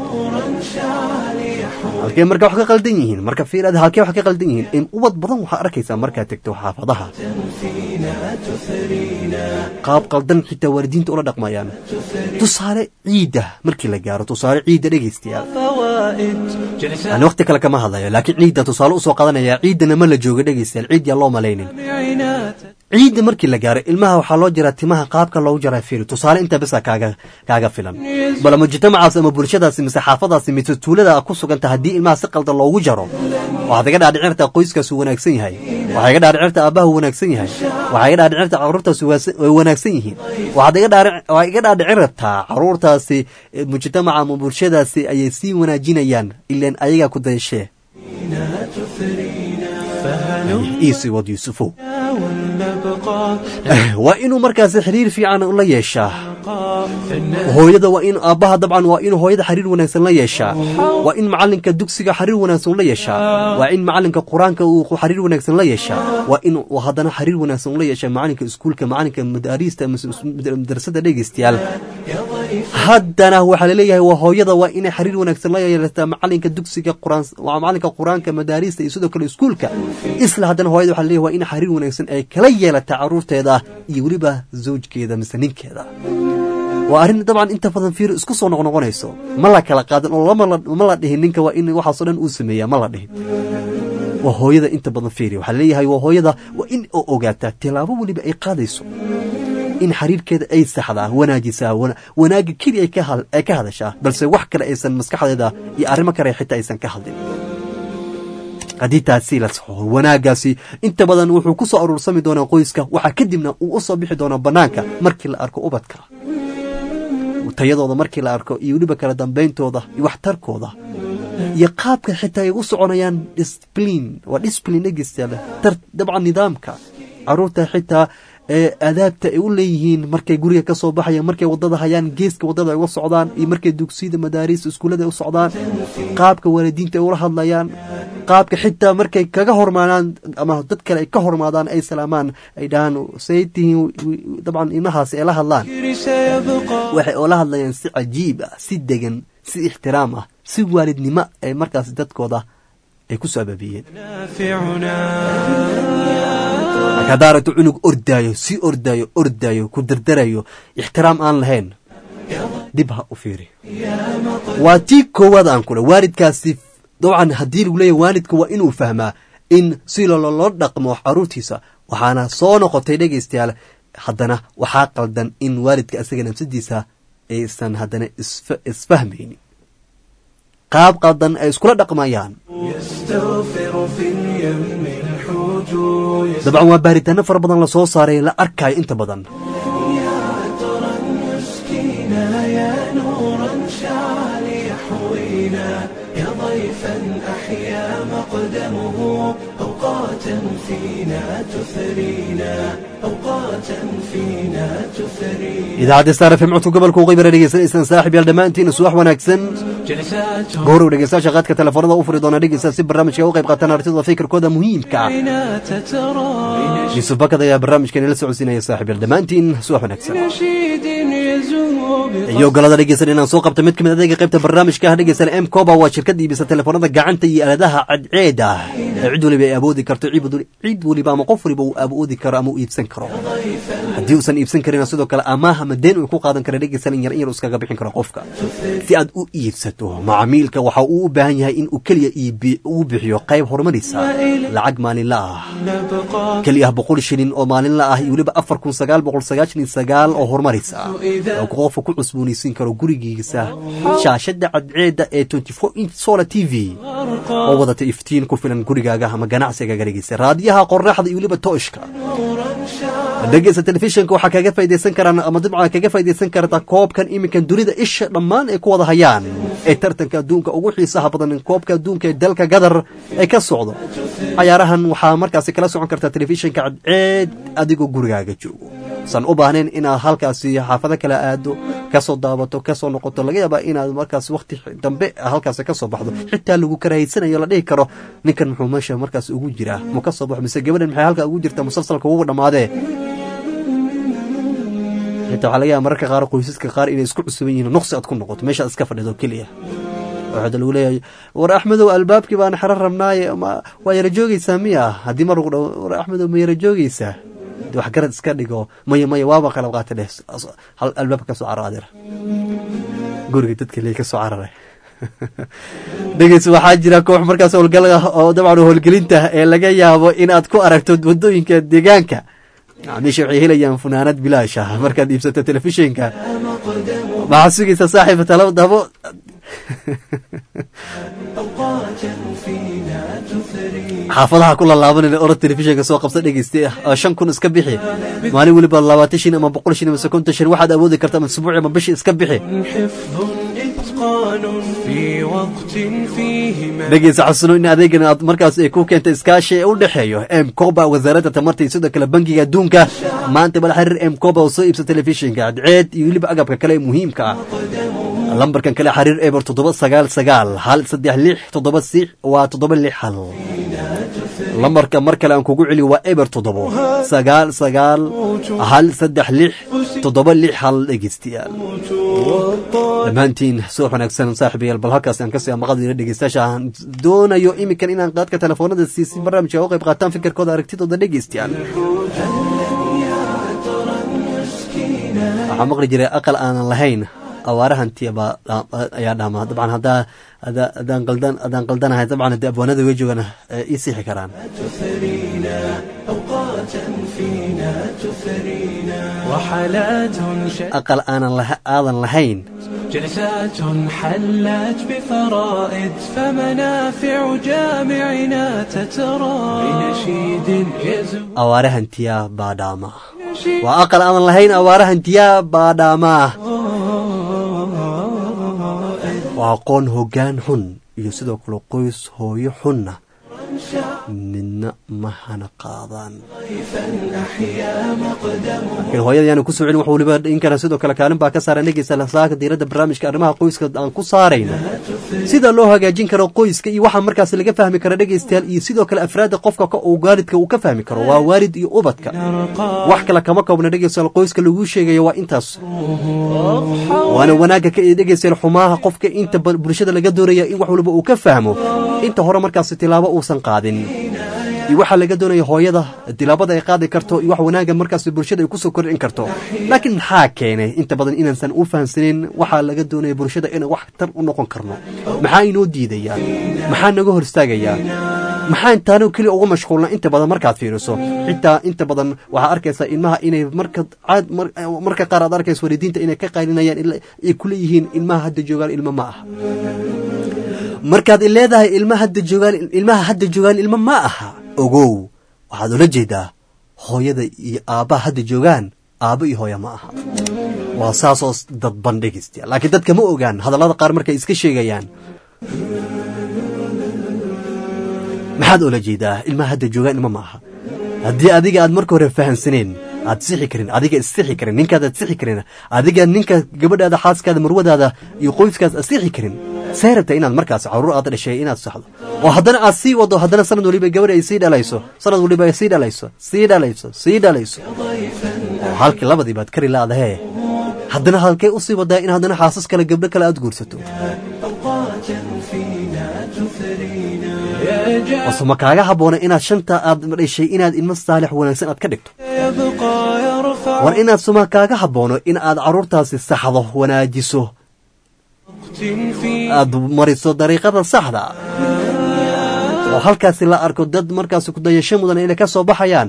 halkee marka wax ka qaldan yihiin marka fiirada halkee wax ka qaldan yihiin in ubad badan waxaa arkaysaa markaad tegto xaafadaha qaab qaldan xitaa waalidiinta ula dhaqmayaan tusaale ciidda markii la gaaro tusaale ciidda dhegaystayaal فوائد جلسات ani waqti kale kama hadlayo laakiin ciidda tusaale usoo qadanaya ciiddana ma la jooga dhegaystayaal ciid yaa loo malaynin عنات ciidda markii la gaaro ilmaha waxaa loo jaraa timaha qaabka loogu jaraa fiiri tusaale inta bisa kaaga kaaga filan bal mujtamacaas ama bulshadaasi mise xaafadaasi mise tuulada ku suganta haddii ilmaha si qaldan loogu jaro waxaad iga dhaadhicin kartaa qoyskaasu wanaagsan yahay waxaa iga dhaadhicin kartaa aabbaha wanaagsan yahay waxaa iga dhaadhicin kartaa carruurtaasi waasa- way wanaagsan yihiin waxaad iga dhaadhic- waxaa iga dhaadhicin rabtaa carruurtaasi eh, mujtamaca ama bulshadaasi ayay sii wanaajinayaan ilaan ayagaa ku dayashee iisi wad yuusufow ولنبقى waa inuu markaasi xiriir fiican la yeeshaa نبقى في الناس hooyada waa in aabbaha dabcan waa inuu hooyada xiriir wanaagsan la yeeshaa waa in macalinka dugsiga xiriir wanaagsan la yeeshaa waa in macalinka qur-aanka uu xiriir wanaagsan la yeeshaa waa in uu haddana xiriir wanaagsan la yeeshaa macalinka iskuulka macalinka madaariista mise madrasada dhegeystayaal haddana waxaa laleeyahay waa hooyada waa inay xiriir wanaagsan la yeelataa macalinka dugsiga quraan waa macalinka qur-aanka madaariista iyo sidoo kale iskuulka isla haddana hooyada waxaa laleeyahay waa in xiriir wanaagsan ay kala yeelataa caruurteeda iyo weliba zawjkeeda mise ninkeeda waa arrin dabcan inta badan fiir isku soo noqnoqonayso ma la kala qaadan oo lama la- ma la dhihin ninka waa in waxaasoo dhan uu sameeyaa ma la dhihin waa hooyada inta badan fiiri waxaa leeyahay waa hooyada waa in oo ogaataa tilaabo weliba ay qaadayso in xiriirkeeda ay saxdaa wanaajisaa wana- wanaagga keli ay ka hal- ay ka hadashaa balse wax kale aysan maskaxdeeda iyo arrimo kale xitaa aysan ka hadlin haddii taasi la saxo wanaaggaasi inta badan wuxuu ku soo aruursami doonaa qoyska waxaa kadibna uu u soo bixi doonaa bannaanka markii la arko ubadka tayadooda markii la arko iyo weliba kala dambeyntooda iyo waxtarkooda iyo qaabka xitaa ay u soconayaan discipline waa discipline dhegeystayaal tar dabcan nidaamka caruurta xitaa ee adaabta ay u leeyihiin markay guriga ka soo baxayaan markay wadada hayaan geeska wadada ay uga socdaan iyo markay dugsiyada madaariista iskuullada ay u socdaan qaabka waalidiinta ay ula hadlayaan qaabka xitaa markay kaga hormaadaan ama dad kale ay ka hormaadaan ay salaamaan ay dhahaan say tihiin dabcan ilmahaasi ay la hadlaan سيبقى waxay oola hadlayaan si cajiib ah si degan si ixtiraam ah si waalidnimo ay markaas dadkooda ay ku soo abaabiyeen نافعنا marka haddaa aragto cunug ordaayo si ordaayo ordaayo ku dardarayo ixtiraam aan lahayn dib ha u fiiri waa tii koowaad aan kule waalidkaasi dabcan haddii lagu leeyahy waalidka waa inuu fahmaa in si loloo dhaqmo caruurtiisa waxaana soo noqotay dhegaystayaal haddana waxaa qaldan in waalidka isaga nafsadiisa aysan haddana isfa- isfahmaynin qaab qaldan ay iskula dhaqmayaan يستغفر في اليم الحوت يستغفر dabcan waa baaritaano fara badan lasoo saaray la arkayo inta badan مسكينا يا نورا شعل يحوينا يا ضيفا أحيا مقدمه أوقاتا فينا تثرينا أوقاتا فينا تثرينا idaacadda star fm codka gobolka uqaybara dhegeysanaysaan saaxib yaal dhammaantiin subax wanaagsan جلسات goorow dhegeystayaasha qaadka telefoonada u furi doona dhegeysta si barnaamijka u qayb qaataan artida fikirkooda muhiimka ah بنا تترى yuusuf bakad ayaa barnaamijkan ila socodsiinaya saaxib yaal dhammaantiin subax wanaagsan نشيد يزهو iyo golada dhegeysan inaan soo qabta mid ka mid adeega qaybta barnaamijka ah dhegeysan m coba waa shirkad iibisa telefoonada gacanta iyo aaladaha cadceeda ee cid waliba ay awoodi karto cid wali- cid waliba ama qof waliba uu awoodi karo ama uu iibsan karo haddii uusan iibsan karin sidoo kale amaah ama deen uu ku qaadan kara dhegeysan in yar in yar uu iskaga bixin karo qofka si aad u iibsato macmiilka waxa uu u baahan yahay in uu keliya iibi- uu bixiyo qayb horumarisa lacag maalinla ah نبقى keliya boqol shilin oo maalinla ah iyo weliba afar kun sagaal boqol sagaashan iyo sagaal oo horumarisa oo qofka ku cusboonaysiin karo gurigiisa shaashada cadceeda ee 24 inch solar t v oo wadata iftiin ku filan gurigaaga ama ganacsigaaga dhegeysa raadiyaha qoraxda iyo weliba tooshka dhegeysta telefishinka waxaa kaga faa'idaysan karaan ama dabcan kaga faa'idaysan karta koobkan iminkan dunida isha dhammaan ay ku wada hayaan ee tartanka adduunka ugu xiisaha badan koobka adduunka ee dalka gadar ee ka socdo cayaarahan waxaa markaasi kala socon kartaa telefishinka cadceed adigoo gurigaaga joogo san u baahnayn inaad halkaasi xaafado kala aado kasoo daabato kasoo noqoto laga yaabaa inaad markaas waqti dambe halkaas kasoo baxdo xitaa lagu karahaysanayo la dhihi karo ninkan muxuu meesha markaas ugu jiraa mu ka soo baxo mise gabadhan maxay halkaa ugu jirta musalsalka ugu dhammaadee xitaa waxaa laga yaaba mararka qaar qoysaska qaar inay isku cusuban yihiin nuqsi aad ku noqoto meeshaad iska fadhido keliya waxaa lagu leeyahay war axmedow albaabkii baan xero rabnaaye ma waa yara joogeysaa miya haddii mar lagu dhaho war axmedow ma yara joogeysaa wax garad iska dhigo maya maya waaba qalab qaata dheh hal albaabka kasoo caro adeer guriga dadka lee kasoo cararay dhegeys waxaa jira koox markaas howlgal ah oo dabcan howlgelinta ee laga yaabo inaad ku aragto wadooyinka deegaanka macaamiisha waxay helayaan funaanad bilaash ah markaad iibsato telefishinka maxaad sugaysaa saaxiib talo dabo xaafadaha ku lalaabanayna orod telefishinka soo qabsa dhegeysta oo shan kun iska bixi maalin weliba labaatan shin ama boqol shin ama konton shin waxaad awoodi karta ama isbuuci ama bishi iska bixi dhegeysa xasuno in adeegan aad markaas ay ku keenta iskaashi ee u dhexeeyo m coba wasaaradda tamarta iyo sidoo kale bangiga adduunka maanta bal xiriir m coba oo soo iibsa telefishinka cadceed iyo weliba agabka kale ee muhiimka ah lambarkan kale xiriir eber toddoba sagaal sagaal hal saddex lix toddoba six waa toddoba lix hal lambarka mar kale aan kugu celiyo waa eber toddobo sagaal sagaal hal saddex lix toddoba lix hal dhegeystayaal dhammaantiin soo wanaagsan saaxiibayaal bal halkaas aan kasii amaqadina dhegeystayaasha aan doonayo iminkan inaan qaadka telefoonada siisi barnaamijka uga qayb qaataan fikirkooda aragtidooda dhegeystayaal waxaa maqli jiray aqal aanan lahayn awaarahanti ayaa dhama dabcan haddaa hadaan qaldan haddaan qaldanahay dabcan haddii abwaanada way joogaan ii sixi karaan aqal aanan aadan lahayn جلسات حلت بفرائد فمنافع جامعنا تترى بنشيد يزول awaarahantiyaa baa dhaamaa waa aqal aanan lahayn awaarahantiyaa baa dhaamaa waa aqoon hoggaan xun iyo sidoo kale qoys hooyo xunna midna ma hana qaadaan laakiin hooyada yaanu ku soo celin wax waliba inkana sidoo kale kaalin baa ka saaran dhegeysa lasaaka diiradda barnaamijka arrimaha qoyska aan ku saarayno sida loo hagaajin karo qoyska iyo waxaa markaas laga fahmi kara dhegeystayaal iyo sidoo kale afraadda qofka uu waalidka uu ka fahmi karo waa waalid iyo ubadka wax kale kama koobna dhegeystayaal qoyska laguu sheegayo waa intaas waana wanaagga ka dhegeystayaal xumaha qofka inta bulshada laga doonaya in wax waliba uu ka fahmo inta hore markaas tilaabo uusan qaadin iyo waxaa laga doonaya hooyada tilaabada ay qaadi karto iyo wax wanaagga markaas bulshada ay kusoo kordhin karto laakiin maxaa keenay inta badan inaansan u fahamsanin waxaa laga doonaya bulshada inaan wax tar u noqon karno maxaa inoo diidayaa maxaa naga hor istaagayaa maxaa intaano keliya ugu mashquulna inta badan markaad fiiriso xitaa inta badan waxaa arkaysaa ilmaha inay marka caad marka qaar aad arkayso walidiinta inay ka qaylinayaan ay ku leeyihiin ilmaha hadda joogaan ilmo ma aha markaad leedahay ilma hadda joogaan ilmaha hadda joogaan ilmo ma aha ogow waxaad ula jeedaa hooyada iyo aabbaha hadda joogaan aabbo iyo hooya ma aha waa saasoo dadban dhegeystayaal laakiin dadka ma ogaan hadallada qaar markay iska sheegayaan maxaad ula jeedaa ilmaha hadda joogaan ilmo ma aha haddii adiga aad marka hore fahamsaneen aad sixi karin adiga issixi karin ninkaad aad sixi karin adiga ninka gabadhaada xaaskaada marwadaada iyo qoyskaas aad sixi karin say rabta inaad markaas caruur aad dhashay inaad saxdo oo haddana aad sii wado haddana sanad waliba gabadh ay sii dhalayso sanad waliba ay sii dhalayso sii dhalayso sii dhalayso oo halkii labadii baad kari laadahee haddana halkee usii wadaa in haddana xaasas kale gabdho kale aad guursato ose ma kaaga habboona inaad shanta aad dhashay inaad ilmo saalix wanaagsan aad ka dhigto war inaad suma kaaga habboono in aad carruurtaasi saxdo wanaajiso aad mariso dariiqada saxda oo halkaasi la arko dad markaasi kudayasho mudan inay ka soo baxayaan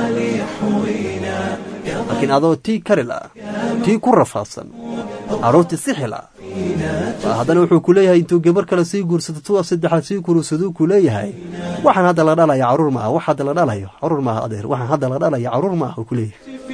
laakiin adoo tii kari la tii ku rafaadsan carruurtii sixi la haddana wuxuu ku leeyahay intuu gabar kale sii guursato tuwa saddexaad sii kursaduu ku leeyahay waxaan hadda la dhalaya carruur maaha wax hadda la dhalayo carruur maaha adeer waxaan hadda la dhalaya carruur maaha ku leeyahay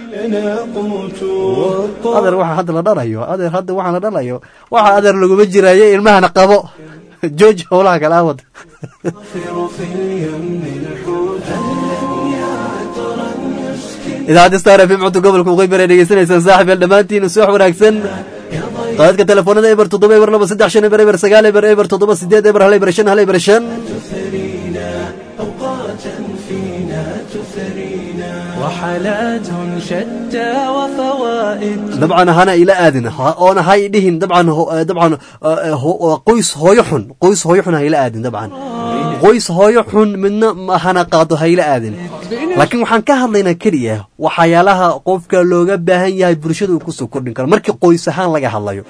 لنا قوت adeer waxa hadda la dhalayo adeer hadda waxaan la dhalayo waxa adeer laguma jiraayo ilmahana qabo jooji howlaha kala wad والطافر في اليم الحوت أهلا يا عطرا يسكن idaacadda star fm codka gobolka waqooyi bari dhegeysanaysaan saaxib el dhammaantiin subax wanaagsan qaadadka telefoonada eber toddoba eber laba saddex shan eber eber sagaal eber eber toddoba sideed eber hal eber shan hal eber shan تثرينا أوقاتا فينا تثرينا وحالات شتى وفوائد dabcan hana ila aadin ha- oona hay dhihin dabcan ho- eh, dabcan eh, ho- eh, qoys hooyo xun qoys hooyo xun ha ila aadin dabcan qoys hooyo xun midna ma hana qaado ha ila aadin laakiin waxaan ka hadlaynaa keliya waxyaalaha qofka looga baahan yahay bulshada uu kusoo kordhin karo markii qoys ahaan laga hadlayo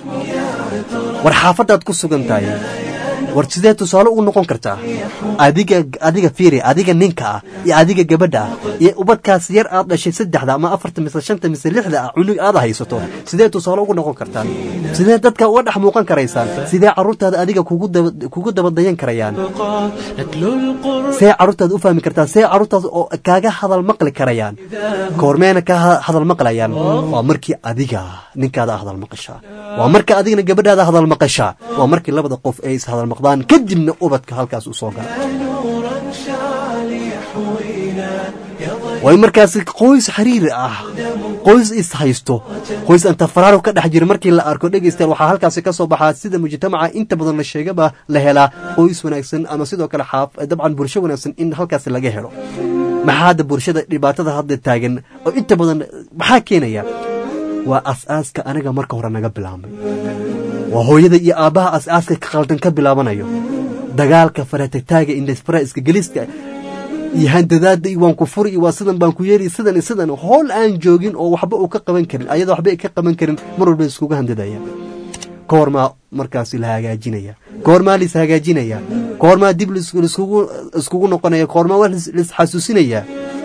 war xaafadaad ku sugan tahay war sidee tusaale ugu noqon kartaa adiga adiga fiiri adiga ninka ah iyo adiga gabadha ah iyo ubadkaas yar aad dhashay saddexda ama afarta mise shanta mise lixda ah cunug aad haysato sidee tusaale ugu noqon kartaan sidee dadka uga dhex muuqan karaysaan sidee carruurtaada adiga kugu daba kugu dabadayan karayaan بقى نتلو القرآن see carruurtaada u fahmi kartaa see carruurtaas oo kaaga hadal maqli karayaan koormeena ka ha- hadal maqlayaan waa markii adiga ninkaada hadal maqashaa waa marka adigana gabadhaada hadal maqashaa waa markii labada qof ay is hadal maqdaan kadibna ubadka halkaas u soo gala نورا شعل يحوينا يضيء way markaasi qoys xiriiri ah qoys is haysto qoys anta faraaro ka dhex jira markii la arko dhegeystayaal waxaa halkaasi ka soo baxaa sida mujtamaca inta badan la sheegaba la helaa qoys wanaagsan ama sidoo kale xaaf dabcan bulsho wanaagsan in halkaasi laga helo maxaa hadda bulshada dhibaatada hadda taagan oo inta badan maxaa keenaya waa as-aaska aniga marka hore naga bilaabmay waa hooyada iyo aabbaha as-aaska ka qaldan ka bilaabanayo dagaalka faratagtaaga indhasfara iska gelista iyo handadaada iyo waan ku furi iyo waa sidan baan ku yeeri sidan iyo sidan howl aan joogin oo waxba uu ka qaban karin ayadoo waxba ay ka qaban karin mar walba iskuga handadaya koormaa markaasi la hagaajinaya koormaa lis hagaajinaya koormaa dib lis- liskugu iskugu noqonaya koormaa wax lis- lisxasuusinaya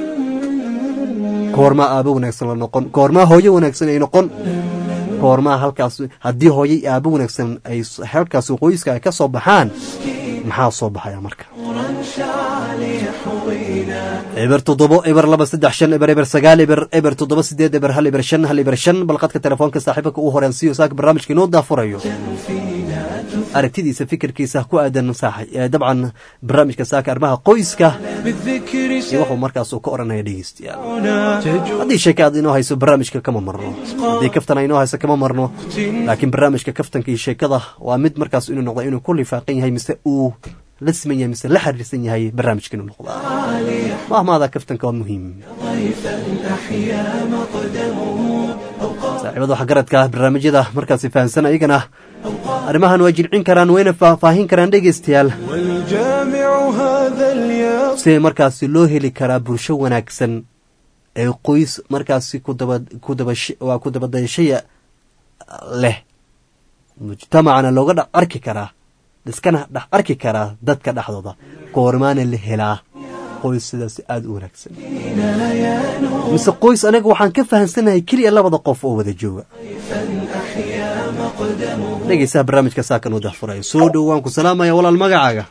koormaa aabo wanaagsan la noqon koormaa hooyo wanaagsan ay noqon koormaa halkaas haddii hooyo iyo aabo wanaagsan ay s- halkaas qoyska ay ka soo baxaan maxaa soo baxaya marka شعل يحوينا eber toddobo eber laba saddex shan eber eber sagaal eber eber toddoba sideed eber hal eber shan hal eber shan balqadka telefoonka saaxiibka uu horeensiiyo saaka barnaamijka inoo daafurayo aragtidiisa fikirkiisa ku aadan saaxi ee dabcan barnaamijka saaka arrimaha qoyska بالذكر iyo wuxuu markaas uu ka oranaya dhegeystayaal شعرنا تجود haddii sheeka aad inoo hayso barnaamijka kama marno haddii kaftan ay inoo hayso kama marno laakiin barnaamijka kaftanka iyo sheekada waa mid markaas inuu noqda inuu ku lifaaqan yahay mise uu la siman yahay mise la xiriirsan yahay barnaamijka inuu noqdaa mahmaada kaftanka waa muhiim ضيفا أحيا مقدمه أوقات saaxiibada waxgaradka barnaamijyada markaasi fahamsan ayagana arrimahan waa jilcin karaan wayna faahfaahin karaan dhegeystayaal والجامع هذا اليوم si markaasi loo heli karaa bulsho wanaagsan ee qoys markaasi kudaba kudabash waa kudabadayashaya leh mujtamacana looga dhex arki karaa iskana dhex arki karaa dadka dhexdooda goormaana la helaa qoys sidaas aada u wanaagsan mise qoys anaga waxaan ka fahamsanahay keliya labada qof oo wada jooga dhegeysaha barnaamijka saakan u dahfurayo soo dhow waan ku salaamaya walaal magacaaga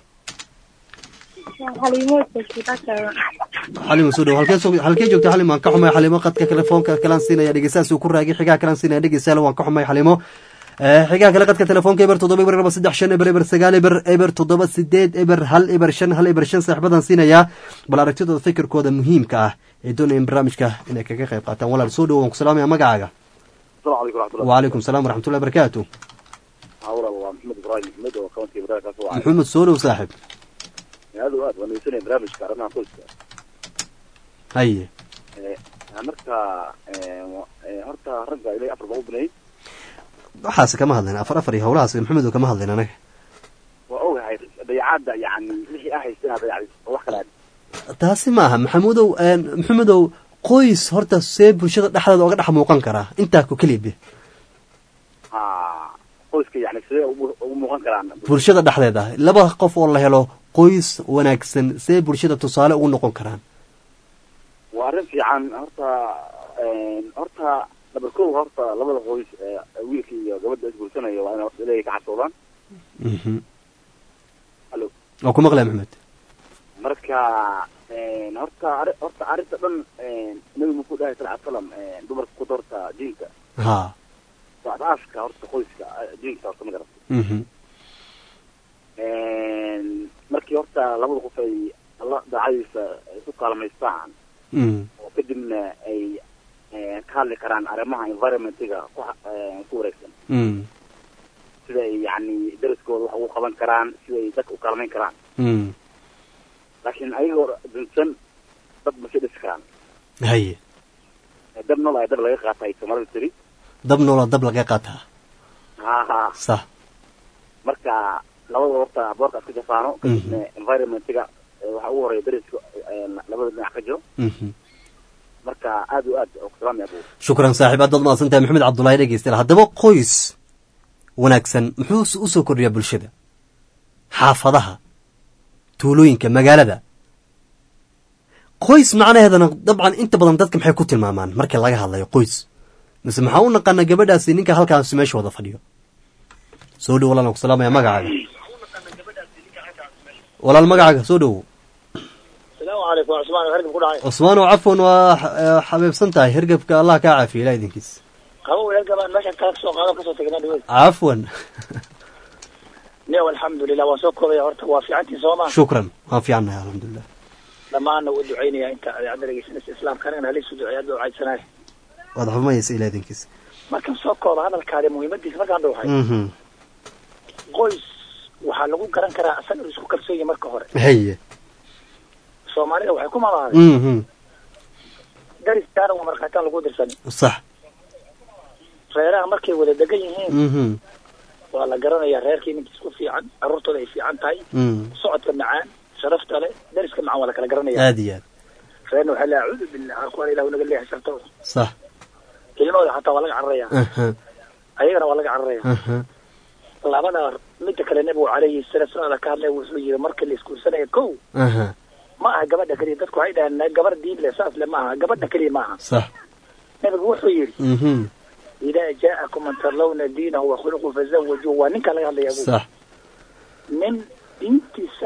xalimo soo dhow halkee soo halkee joogta xalimo waan ka xumay xalimo qadka telefoonka kalaan siinaya dhegeystahaas uu ku raagay xigaa kalaan siinaya dhegeystayaal waan ka xumay xalimo Eh, xigaa kale qadka telefoonka eber toddoba eber laba saddex shan eber eber sagaal eber eber toddoba sideed eber hal eber shan hal eber shan saaxiibadan siinayaa bal aragtidooda fikirkooda muhiimka ah ee doonayeen barnaamijka inay kaga qayb qaataan walaal soo dhow waan ku salaamaya magacaaga السلام عليكم ورحمة الله وعليكم السلام ورحمة الله وبركاته حاول الله محمد إبراهيم محمد وكونتي إبراهيم كاسو عاد محمد soo dhow saaxib هذا واد وانا يسني برامج كارنا قلت haye marka horta ragga ilay afar boqol banayd waxaas kama hadlayn afar afar iyo howlahaas maxamed oo kama hadlayn anaga waa ogahay dayacaadda yani wixii ah haysteen dayacday oo wax kale aad taasi maaha maxamudow maxamedow qoys horta see bulshada dhexdeeda oga dhex muuqan karaa intaa ku keliya ha qoyska yani sidee ugu ugu muuqan karaan bulshada dhexdeeda laba qof oo la helo qoys wanaagsan see bulshada tusaale ugu noqon karaan waa arrin fiican horta horta number kow horta labada qoys ee wiilka iyo gabadha isguursanaya waa inay horta ilaahay ka cabsoodaan Mhm. Hello. waa ku maqlaya maxamed marka Een, horta arri- horta arrinta dhan een, nabi muxuu dhahay sal salam dumarka ku doorta diinka ha waa asaaska horta qoyska eh, diinka horta ma garata mhm Een, markii horta labada qof ay alla daacadiisa isu kaalmaystaan mhm oo kadibna ay een, ka hadli karaan arrimaha environmentiga ku ha- een, ku wareegsan mhm sida ay yacni daraskooda wax ugu qaban karaan sida ay dadka u kaalmayn karaan mhm laakiin ayagoo dunsan dad ma sii dhisi karaan haye dab nool ay dab laga qaata ay soomaalida tiri dab noola dab laga qaataa ha ha sax marka labada horta boorka iska jafaano kadibna environmentiga eh, waxa ugu horeeya dariska eh, labada dhinac ka jiro mhm marka aad iyo aad ku salaamaya abu shukran saaxiib aad baad mahadsan tahay maxamed cabdullaahi dhegeystayaal haddaba qoys wanaagsan muxuu u soo kordhiyaa bulshada xaafadaha tuulooyinka magaalada qoys macnaheedana dabcan inta badan dadka maxay ku tilmaamaan marka laga hadlayo qoys mise maxaa u naqaana gabadhaasi ninka halkaasi meesha wada fadhiyo soo dhow walaalan ku salaamaya magacaaga walaal magacaaga soo dhowo asalaamu calaykum cusmaan hergab ku dhacay cusmaan oo cafwan waa eh, xabeebsan tahay hergebka allah kaa caafiya ilaa idinkiis qabo hergabaan meeshan kala soo qaado kasoo tegnaa dhaweyd cafwan niyow alxamdulilah waan soo koobaya horta waa fiicantii soo maa shukran waan fiicannahay alxamdulilah dhammaanna u ducaynaya inta adeecadda dhegeysanaysa islaamka anigana haliisu duceeya adoo caydsanay waad xumaysa ilaa idinkiis markaan soo kooba hadalkaadi muhiimadiisa markaan dhuuxay mhm qoys waxaa lagu garan karaa asaga inuu isku kalsoon yahay marka hore haye soomaalida waxay ku mamaaday mhm dariskaana waa markhaataan lagu dirsanin sax reeraha markay wada degan yihiin mhm waa la garanayaa reerkii ninka isku fiican carruurtooda ay fiican tahay mhm socodka macaan sharafta leh dariska macaan waa la kala garanaya aad iyo aad reerna waxaa la acuudu billah kuwaan ilahu naga leeyahay shartooda sax ilmahooda xataa waa laga cararaya aha ayagana waa laga cararaya aha labada midda kale nabigu calayhi salaatu salaam ka hadlay wuxuu yiri marka la iskuursanaya kow aha ma aha gabadha keliya dadku waxay dhahaan gabar diin leh saas le ma aha gabadha keliya ma aha sax nabigu wuxuu yidhi mhm idaa jaa'akum man tarlawna diinahu wa khuluqu fazawajuuh waa ninka laga hadlaya abu sax nin diintiisa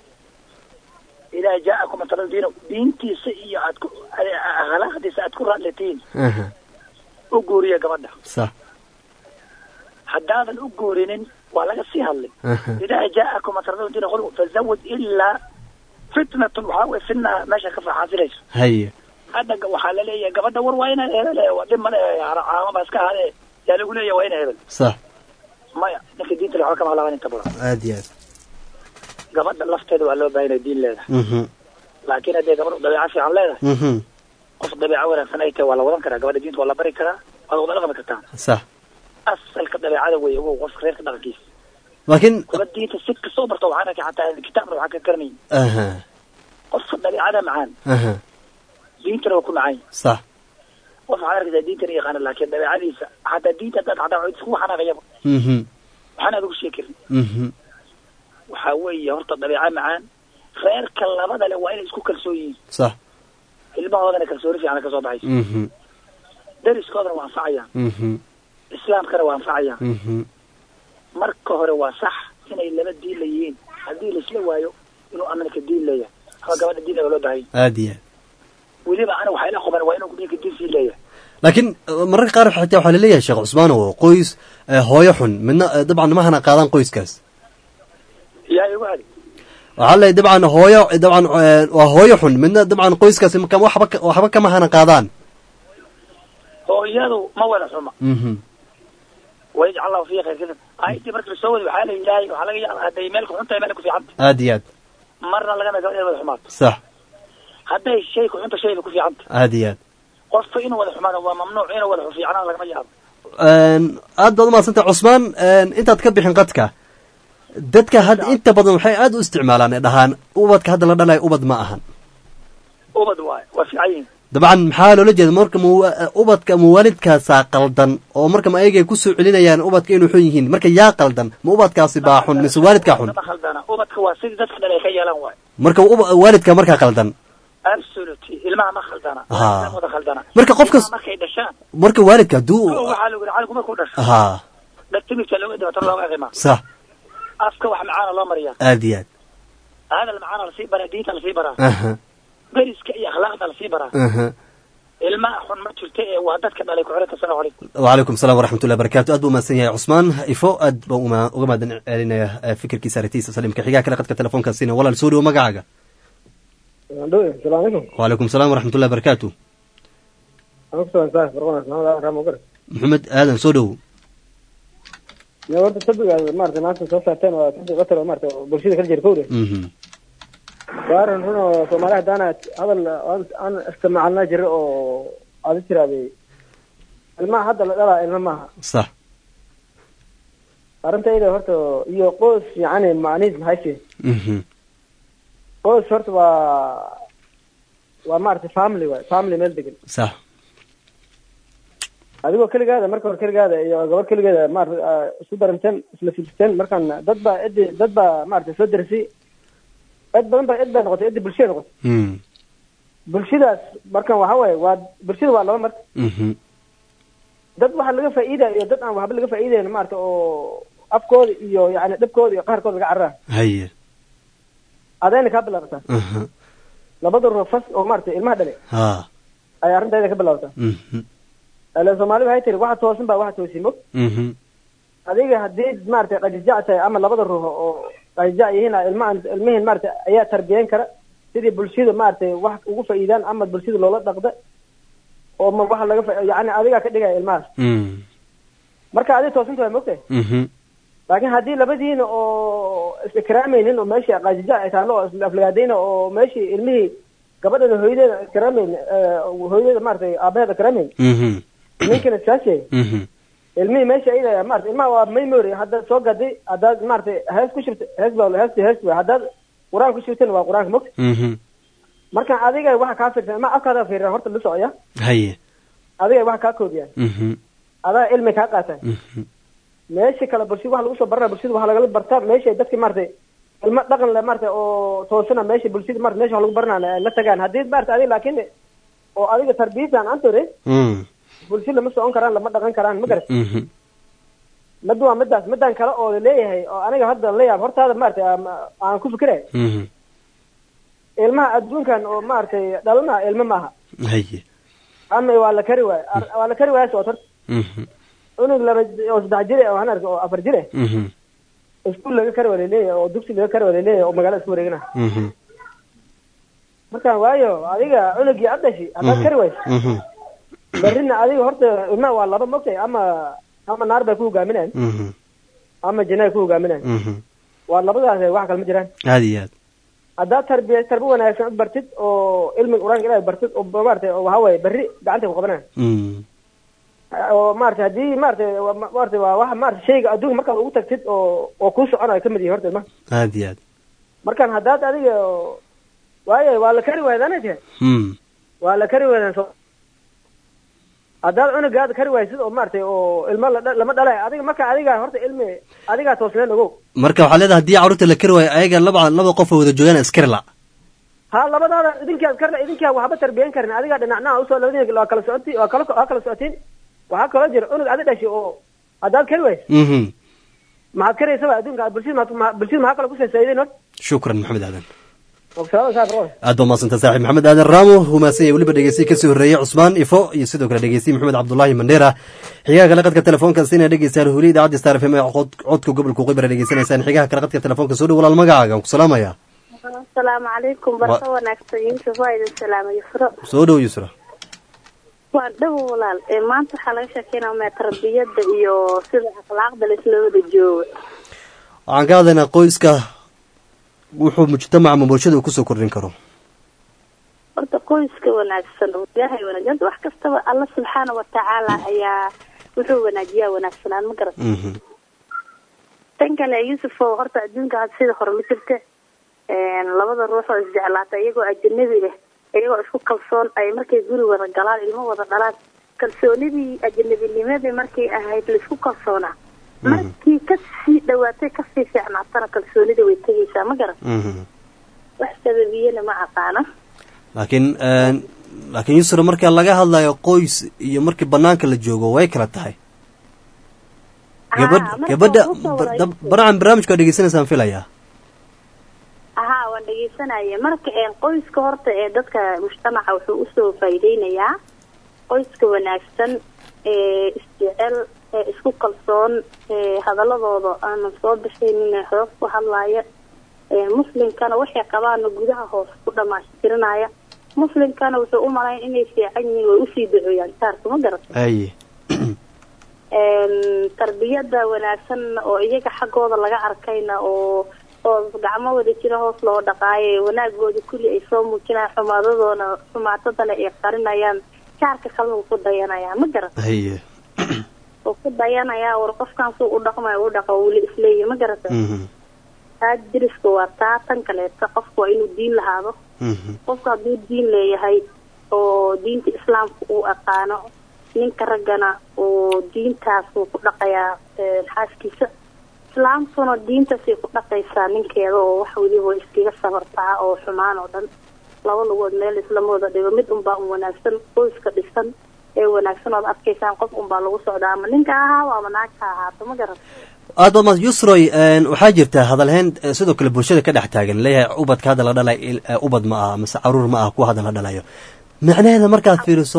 idaa jaa'akum man tarlawna diinahu diintiisa iyo aad ku akhlaaqdiisa aad ku raadlatiin aha u guuriya gabadha sax haddaadan u guurinin waa laga sii hadlay aha idaa jaa'akum man tarlawna diinahu wa khuluqu fazawaj ilaa fitnatun waxaa weye fitna meesha ka faxaafilayso haye hadda ga- waxaa laleeyahay gabadha war waa inaa hebel eh, waa dhib male caamaba iska hade yaa lagu leeyahay waa ina hebel sax maya ninka diinta le waxba kama halaaban inta badan aad iyo aad gabadha lafteeda waa loo baahan inay diin leedahay mhm laakiin haddee gabadhu dabeeco fiican leedahay mhm qof dabeeco wanaagsan ay tahay waa la wadan karaa gabadha diinta waa la bari karaa waa la wada dhaqmi kartaa sax asalka dabeecada wey ogow qofka reerka dhaqankiisa laakiin kuwa diinta si kastoo barto waxaan arkay xataa kitaabna waxaa ka garanay aha qofka dabeecada macaan aha diintana waa ku macaan sax qof waxaad arkaysaa diintana yaqaana laakiin dabeecadiisa xataa diinta haddaad xataa waxay iskugu xanaaqayaba mhm waxaan aad ugu sheekirin mhm waxaa weeye horta dabeeco macaan reerka labada le waa inay isku kalsoon yihiin sax ilmahoodana kalsooni fiican ka soo baxayso mhm dariskoodana waa anfacayaan mhm islaamkana waa anfacayaan mhm marka hore waa sax inay laba diin leeyihiin haddii laisla waayo inuu amanka diin leeyahay ama gabadha diin loo baahanya aad iyo aad weliba ana waxaa ila quban waa inuu ninka diin sii leeyahay laakiin eh, mararka qaar xitaa waxaa laleeyahay sheekh cusmaan oo qoys eh, hooyo xun midna eh, dabcan ma hana qaadaan qoyskaas yaa igu hadi waxaa leeyahay dabcan hooyo eh, dabcan eh, waa hooyo xun midna dabcan qoyskaasi ma- kama- waxba ka- waxba kama hana qaadaan hooyadu ma wada xuma mhm wayajcal allahu fiiha khayr kadan aayadii marka lasoo wadi waxaa la ilaahay waxaa laga yaaba hadday meel ku xun tahay meel ku fiican tahay aad iyo aad marna lagama gaba inay wada xumaato sax hadday shay ku xunta shayba ku fiican tahay aad iyo aad qofka inuu wada xumaado waa mamnuuc inuu wada fiicnaan lagama yaabo Een, aad baad umahadsantay cusmaan een, intaad ka bixin qadka dadka hadda inta badan waxay aad u isticmaalaan ee dhahaan ubadka hadda la dhalayo ubad ma ahan ubad waayo waa fiican yihin dabcan maxaa loola jeeda marka muwa- ubadka muwaalidkaasaa qaldan oo marka ma ayagay kusoo celinayaan ubadka inay xun yihiin marka yaa qaldan ma ubadkaasi baa xun mise waalidkaa xun ma khaldana ubadka waa sidii dadka dhale ay ka yeelaan waayo marka uba- waalidka markaa qaldan absolutely ilmaha ma khaldana Ha. ilmaha wada khaldana Marka qofkas- Ilmaha markay dhashaan marka waalidka hadduu kow waxaa lagu yihi caligu markuu dhasho ha dhagtimirka looga dhibato looga qimaa sax afka wax macaana loo mariyaa aad iyo aad hadal macaana lasii baraa diinta lasii baraa aha beriska iyo akhlaaqda lasii baraa aha ilmaha xun ma jirto ee waa dadka dhalay ku-xirata salamu calaykum وعليكم السلام ورحمة الله وبركاته أد بوماسن يا عثمان إفو أد بوما وما دن علينا فكر كي سارتيس سليم كحيقا كلا قد تلفون كاسينا ولا السوري وما قاعد السلام عليكم وعليكم السلام ورحمة الله وبركاته أنا صاحب فرقنا أنا رام وقر محمد آدم سودو يا ورد تبقى مارت ناس سو ساعتين وتبقى قتل مارت برشيدة كل جركوري مهم. وارن هنا سومالي دانا هذا أنا استمع لنا جر أو هذا ترى بي الماء هذا لا الماء صح أرنت إذا هرت يو قوس يعني معنيز هايشي مهم. قوس هرت و ومارت فاملي فاملي ميل دقن صح adigoo keligaada marka hore keligaada iyo gabar keligeeda maar isu daranteen isla fiirsateen markaan dad baa ciddi dad baa maarata soo darisay cid badan baa cid baa noqotay ciddi bulshada noqotay مم. bulshadaas markan waxa waaye waa bulshada waa laba marka مهم. dad waxa laga faa'iidaya iyo dad aan waxba laga faa'iidayn maarata oo afkooda iyo yani dhibkooda iyo qaharkooda laga carraa هيا adayna kaa bilaabataa أها labada ruux fas oo maarata ilmaha dhale ها ayay arrinteeda ka bilaabataa مهم. ileen soomaali waxay tiri waxa toosan baa waxa toosin mog مهم. adiga haddii maarata qajijac tahay ama labada ruux oo qajijac yihiin ilmahan ilmihin maarata ayaa tarbiyeyn kara sidii bulshada maarata wax ugu faa'iidaan ama bulshada loola dhaqda oo ma waxa laga fa- yacni adigaa ka dhigaya ilmahaas مم. marka adiga toosinta waa mogtahay مهم. laakiin haddii labadiina oo is-ikraamaynin oo meeshii qajijac ay taalo oo isaflagaadayna oo meeshii ilmihii gabadhana hooyadeeda ikraamayn hooyadeeda maarata aabaheeda ikraamayn مهم. ninkina saashe مهم. ilmihii meesha ayada maarata ilmaha waa memory haddaad soo gaday haddaad maarata hees ku shirta hees baa heesti hees wey haddaad qur-aan ku shirtana waa qur-aanka mogta مهم. marka adiga waxa kaa fiirsan ma afkaada fiiran horta la socya هيا adiga waxa kaa koobiyaan مهم. adaa cilmi kaa qaataan مهم. meesha kale bulshada waxa lagu soo barana bulshada waxa lagala bartaa meesha dadki maarata ilmo dhaqan le maarata oo toosana meesha bulshada maarata meesha wax lagu baranaa la tagaan haddii maarata adiga laakiin oo adiga tarbiyadaan antore مم. bulshada lama socon karaan lama dhaqan karaan ma garat مهم. mid waa midaas midan kale oo laleeyahay oo aniga hadda la yaab hortaada maarata aan- aan ku fikiray مهم. ilmaha adduunkan oo maaragtay dhalana ilmo maaha هيا ama waa la kari waay Ar- waa la kari waaya soo tar مهم. cunug laba oo saddex jire oo hanarka oo afar jire مهم. iskuul laga kari waa laleeyahay oo dugsi laga kari waa laleeyahay oo magaalada isku wareegana مهم. markaan waayo adiga cunugii ad dhashi haddaad kari wayso مهم. berrina adiga horta ilmaha waa laba mogtay ama ama naar bay ku hogaaminayan مهم. ama janna ay ku hogaaminayan مهم. waa labadaas wax kale ma jiraan هذه هذه haddaad tarbiya tarbi wanaagsan u bartid oo cilmiga qur-aanka ilaahay bartid oo maaragtay oo waxa waaye berri gacanta ku qabanaya مم. oo maarata haddii maarata waa- maarata waa waxa maarata shayga adduunka markaad ugu tagtid oo oo kuu soconayo ka mid yihi horta ilmaha هذه هذه markaan haddaad adiga waayo waa la kari waayad ana tahay مم. waa la kari waaydan so haddaad cunugaada kari waaysid oo maaragtay oo ilmo la dha- lama dhalay adiga marka adiga horta ilmi adigaa toosneen ogow marka waxaa leedahay haddii carruurta la kari waayo ayaga laba laba qof oo wada joogaan askari la ha labadaada idinkaa karla idinkaa waxba tarbiyan karin adigaa dhinacnaha usoo labadina waa kala socoti waa kala waa kala socotiin waxaa kaloo jira cunug adi dhashay oo haddaad kari waysid مهم. maxaad karaysaba adduunka bulshada ma- ma- bulshada maxaa kale kusoo faa'iideyn horta شكرا محمد آدم وبسلامة صاحب روح aad baa mahadsanta saaxiib maxamed aadan raamo humaadsan yahay weliba dhegeystiyi kasii horreeyey cusmaan ifo iyo sidoo kale dhegeystiyi maxamed cabdulaahi mandheera xigaha kale qadka telefoonka sina dhegeystaan huli idaacadda star fm ee cod- codka gobolka qibra dhegeysanaysaan xigaha kale qadka telefoonka soo dhow walaal magacaaga aan ku salaamaya asalaamu calaykum barka wanaagsan yuusuf waa idin salaamay yusro soo dhow yusra waa dhow walaal ee maanta waxaa laga sheekeynaya tarbiyadda iyo sida akhlaaqda laisla wada joogo waxaan ka hadlaynaa qoyska wuxuu mujtamaca ama bulshada uu kusoo kordhin karo horta qoyska wanaagsan oo ilaahay wanaagsan wax kastaba alla subxaana watacaala ayaa wuxuu wanaajiyaa wanaagsanaan ma garat Mhm. tan kale yuusuf oo horta adduunka hadda sida hore ma jirta een, labada ruux oo isjeclaata iyagoo ajanabi ah iyagoo isku kalsoon ay markay guri wada galaan ilmo wada dhalaan kalsoonidii ajanabinimadii markay ahayd laisku kalsoonaa markii kasii dhawaatay kasii fiicnaatana kalsoonida way tegaysaa ma garan Mhm. wax sababiyana ma aqaana laakiin een, laakiin yusra marka laga hadlayo qoys iyo markii banaanka la joogo way kala tahay gabadh marka gabadha kusoo ba- wada dab- baracan barnaamijka waa dhegeysanaysaan filayaa ahaa waan dhegeysanaya dhegeysanaya marka een qoyska horta ee dadka mujtamaca wuxuu usoo faa'iideynayaa qoyska wanaagsan ee isjecel ee isku kalsoon ee hadaladooda aanan soo bixaynin ee xoog ku hadlaaya ee muslimkana waxay qabaana gudaha hoos ku dhamaashtirinaya muslimkana wuxuu u malayn inay fiican yihiin way usii duceeyaan jaarka ma garat haye een tarbiyada wanaagsan oo iyaga xaggooda laga arkayna oo oo gacmo wada jira hoos loo dhaqaayo wanaagooda kulli ay soo muujinayaan xumaadadoona xumaatadana ay qarinayaan jaarka kalena wuu ku dayanayaa ma garat haye wuu ku dayanayaa war qofkan suu u dhaqmayo u dhaqa weli isleeyahy ma garata Mhm. taa diriska waa taa tan kaleeta qofka waa inuu diin lahaado Mhm. qofka hadduu diin leeyahay oo diinta islaamka uu aqaano ninka raggana oo diintaas wuu ku dhaqayaa ee, xaaskiisa islaamkuna diintaasay ku dhaqaysaa ninkeeda oo wax weliba way iskaga sabartaa oo xumaan oo dhan laba lugood meel islama wada dhigo mid unbaa un wanaagsan qoyska dhisan ee wanaagsan ood arkaysaan qof unbaa lagu socdaa ama ninka ahaa ama naagta ahaato ma garan aad baad mahad yusroy een, waxaa jirta hadalhayn eh, sidoo kale bulshada ka dhex taagan leeyahay ubadka hadda la dhalay il- eh, ubad ma aha mase caruur ma aha kuwa hadda la dhalayo macnaheeda markaad fiiriso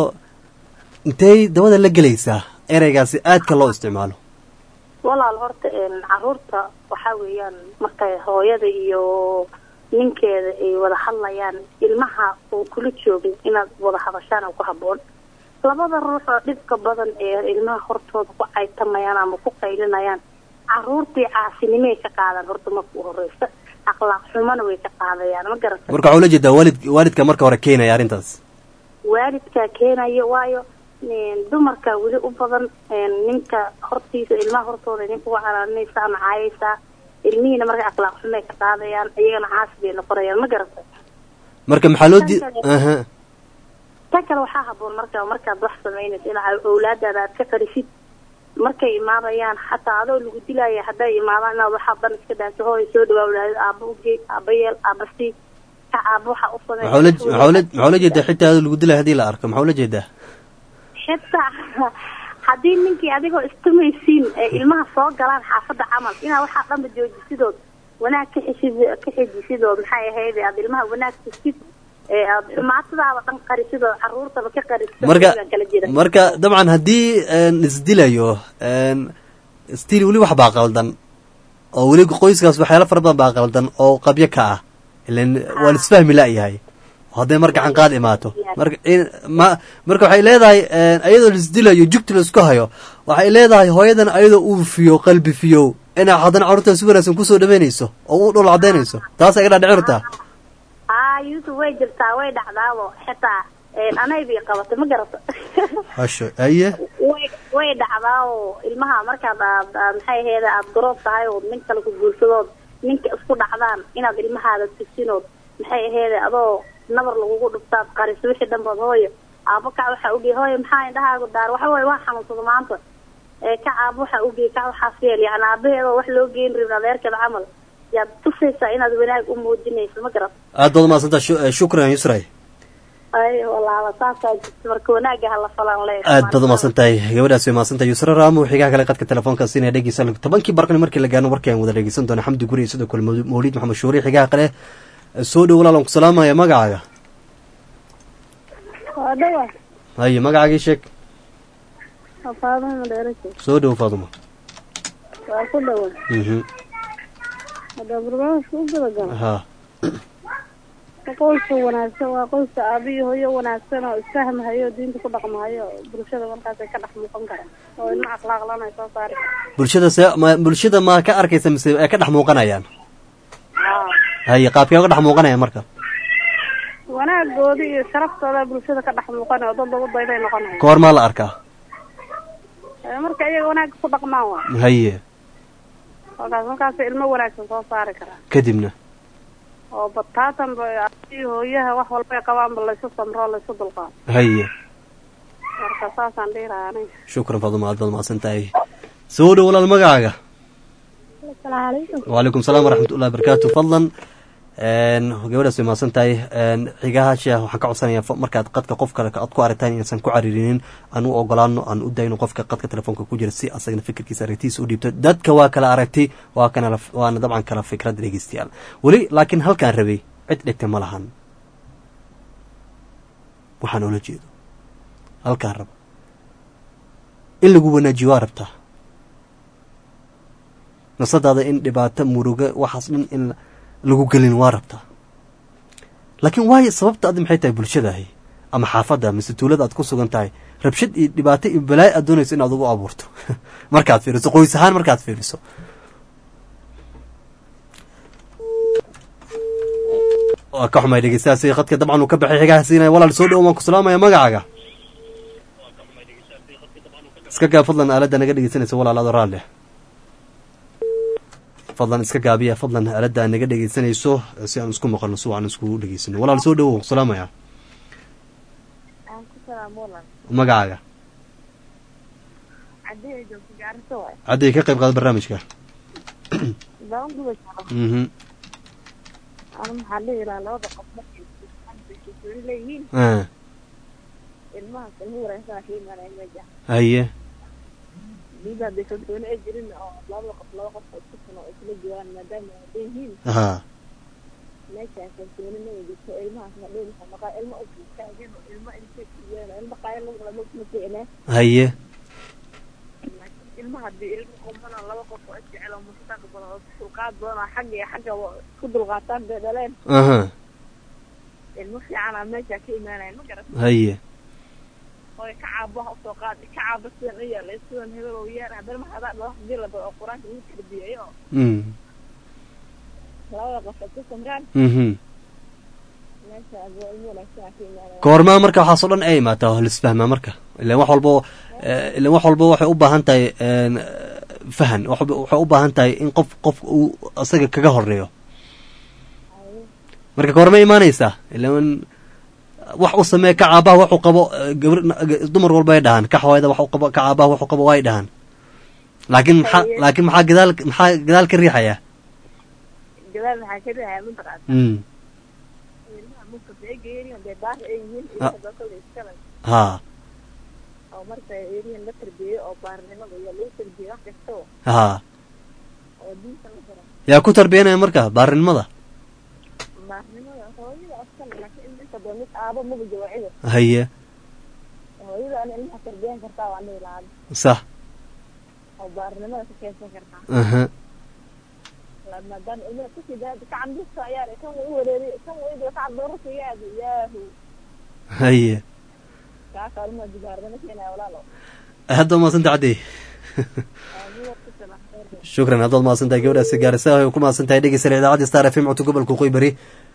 intey dabada la gelaysaa ereygaasi aadka loo isticmaalo walaal horta een, caruurta waxaa weeyaan markay hooyada iyo ninkeeda ay wada hadlayaan ilmaha uu kula joogin inaad wada hadashaan oo ku haboon labada ruux oo dhibka badan ee ilmaha hortooda ku caytamayaan ama ku qaylinayaan caruurtii caasinimay ka qaadaan horta marka u horeysa akhlaaq xumana way ka qaadayaan ma garata marka waxaa ula jeedaa waalid waalidka marka hore keenaya arrintaas waalidkaa keenaya waayo een, dumarka weli u badan een, ninka hortiisa ilmaha hortooda ninka uga calaalinaysa ama caayaysaa ilmihiina marka akhlaaq xumay ka qaadayaan iyagana caasi bay noqonayaan ma garata marka maxaa loo di Tan kale- aha tan kale waxaa haboon marka markaad wax samaynaysa in awlaadaada aad ka qarisid markay imaadayaan xataa adoo lagu dilaya hadday imaadaan inaad waxaa dan iska dhaanto hooy soo dhawaa walaadid aaba ugee aaba yeel aaba sii ka aaba waxaa u samey maxaa ula maxaa ula maxaa ula jeedaa xitaa adoo lagu dilay haddii la arko maxaa ula jeedaa xitaa haddii ninkii adigoo istumaysiin ee ilmaha soo galaan xaafadda camal inaad waxaa dhanba joojisidood wanaag ka xeshid ka xejisidood maxay ahayd aad ilmaha wanaag tusid ee aad xumaatadaada dhan qarisidoo caruurtaba ka qarisid marka baan kala jira marka dabcan haddii een, isdilayo een, still weli wax baa qaldan oo weli qoyskaas waxyaalo fara badan baa qaldan oo qabyo ka ah ilan waa la isfahmi la'yahay hadday mar gacan qaad imaato marka in- ma marka waxay leedahay een, ayadoo la isdilayo jugta la isku hayo waxay leedahay hooyadan ayadoo uu fiyo qalbi fiyo inay haddana carruurta si wanaagsan kusoo dhaweynayso oo u dhul cadaynayso taas ay dhadhicin rabtaa haa yusuf way jirtaa way dhacdaabo xitaa een, anay bay qabatay ma garata hasho aye way way dhacdaa oo ilmaha markaad aad aad maxay ahayd aad garoob tahay oo nin kale ku guursadood ninka isku dhacdaan inaad ilmahaada tusinood maxay ahayd adoo nabar lagugu dhuftaad qariso wixii dhanbaad hooyo aabo kac waxaa ogey hooyo maxaa indhahaagu daar waxa waaye waa xanuunsada maanta ee kac aabo waxaa ogey kac waxaas yeel yani aabaheeda wax loo geyn rabin adeerkeeda camal yaad tusaysaa inaad wanaag u muujinayso ma garat aad baad umahadsantaa shu- eh, shukran yusray ay walaala saasaa jirta marka wanaaga hala falan le aad baad umahadsan tahay gabadhaas way mahadsan tahay yusra raamo xigaha kale qadka telefoonka siinaya dhegeysa tobankii barqani markii la gaarno warkii aan wada dhegeysan doona xamdi guri iyo sidoo kale Mawlid- mawliid maxamed shuuri xigaha kale soo dhow walaalan ku salaamaya magacaaga waa dhawa haye magacaagii sheeg waa faaduma madheerajo soo dhow faaduma waa ku dhawa mhm haddaa barnaamijka u gudagala ha qoyska wanaagsan waa qoyska aaba iyo hooyo wanaagsan oo isfahmahayo diinta ku dhaqmahayo bulshada markaasay ka dhex muuqan karaan oo ilma akhlaaqlan ay soo saari karaan bulshada se ma bulshada ma ka arkaysa mise ay ka dhex muuqanayaan haa haye qaabkee uga dhex muuqanayaan marka wanaagooda iyo sharaftooda bulshada ka dhex muuqanayo dad lagu dayday noqonayo ka hor maa la arkaa Ee, marka iyaga wanaagga ku dhaqmaan waa haye markaas markaas ilmo wanaagsan soo saari karaan kadibna oo bataatan ba aaba iyo hooyaha wax walba ay qabaanba laysu samro laysu dulqaado haye marka saasaan dhihi lahaa aniga shukran faaduma aad baad umahadsan tahay soo dhow walaal magacaaga asalaamu calaykum وعليكم السلام ورحمة الله وبركاته فضلا een gabadhaas way mahadsan tahay een xigahaasha waxaan ka codsanayaa fa- markaad qadka qof kale aad ku aritaan inaysan ku caririnin aan u ogolaano aan u dayno qofka qadka telefoonka ku jira si asagana fikirkiisa aragtiisa u dhiibto dadka waa kala aragti waa kana la- waana dabcan kala fikrad dhegeystayaal weli laakiin halkaan rabay cid dhigta ma lahan waxaan oola jeedo halkaa raba in lagu wanaajiyo waa rabtaa nafsadaada in dhibaato muruga waxaas dhan in lagu gelin waa rabtaa laakiin waayo sababta adi maxay tahay bulshadahi ama xaafadda mise tuulada aad ku sugan tahay rabshad iyo dhibaato iyo balaayo aad doonayso inaad ugu abuurto markaad fiiriso qoys ahaan markaad fiiriso waa ka xumay dhegeystayaasi khadka dabcan uu ka baxay xigaha siinaya walaal soo dhowo waan ku salaamaya magacaaga iska gaab fadlan aaladda naga dhegeysanaysa walaal adoo raalli fadlan iska gaabiya fadlan aaladda naga dhegeysanayso si aan isku maqalno si aan iskugu dhegeysano walaal soo dhowo salaamaya magacaaga cadday ka qayb qaada barnaamijka mhm ana maxaa dhihi lahaa labada qof markay kalsooni leeyihiin ah ilmahaas ilmo wanaagsan ka imaanaya meesha haye diida hadday kalsooni ay jirin oo labada qof laba qof oo isku san oo isla joogaan maadaama ay hadan yihiin ha meeshaan kalsooni ma jirto ilmahaas ma dhihi lahaa maqaa ilmo ukaagin oo ilmo intay kuyeen ilmo qaaya lagu lama kuma ficnaa haye ilma haddii ilmo qumana laba qof oo isjecel oo mustaqbal oo dulqaad badan oo xagga iyo xagga isku dulqaataan bay dhaleen aha ilmo fiicanaa meeshaa ka imaanayan ma garat haye oo ka caabaha usoo qaad ka caaba sidan u yeelay sidan hebel oo yeer haddana ma hadaa dhalo hadii la bado oo qur-aanka lagu tarbiyeeyo oo mm labada qof ay ku samraan mhm meeshaas waa ilmo wanaagsan ka imaanaya goormaa marka waxaasoo dhan ay imaataa oo lisfahmaa marka ilan wax walbo ilan wax walbo waxay u baahan tahay een, fahan wax walba waxay u baahan tahay in qof qof uu asaga kaga horeeyo marka goorma imaanaysaa ilan wax u samee ka caabaha waxu qabo eh, gabar dumar walba ay dhahaan ka xawayda wax u qabo ka caabaha waxu qabo way dhahaan laakiin maxaa laakiin maxaa gadaal maxaa gadaal ka riixaya gadaal maxaa ka riixaya mataqaana mm ilmaha munkasa ay geeyeen dee baar ay yihiin Ah. ilmaha dalkada iskale ha oo marka eriyan la tarbiyeyo oo baarnimada iyo lagu tarbiyeyo wax kasta oo ha oo diinta la fara yaa ku tarbiyanaya marka baarinimada baarnimada hooyada askale laakiin inta badan mid aabo maba jawaacida haye hooyada ana ilmaha tarbiyan kartaa waa dhihi lahaa sax oo baarnimada ka keensan kartaa aha La- maadaama ilmaha kusii daada ka cambista ayaa kan way u wareeriy kan way ka cadoorasa yaadu yaahu haye kaaka ilmaha dibaarnimo keenaya walaalo hadda maasanta caddi aadiga ku sala shukran haddaad mahadsantahay gabadhaasi gaarisa ay ku mahadsantahay dhegeysan idaacadda star f m codka gobolka waqooyi bari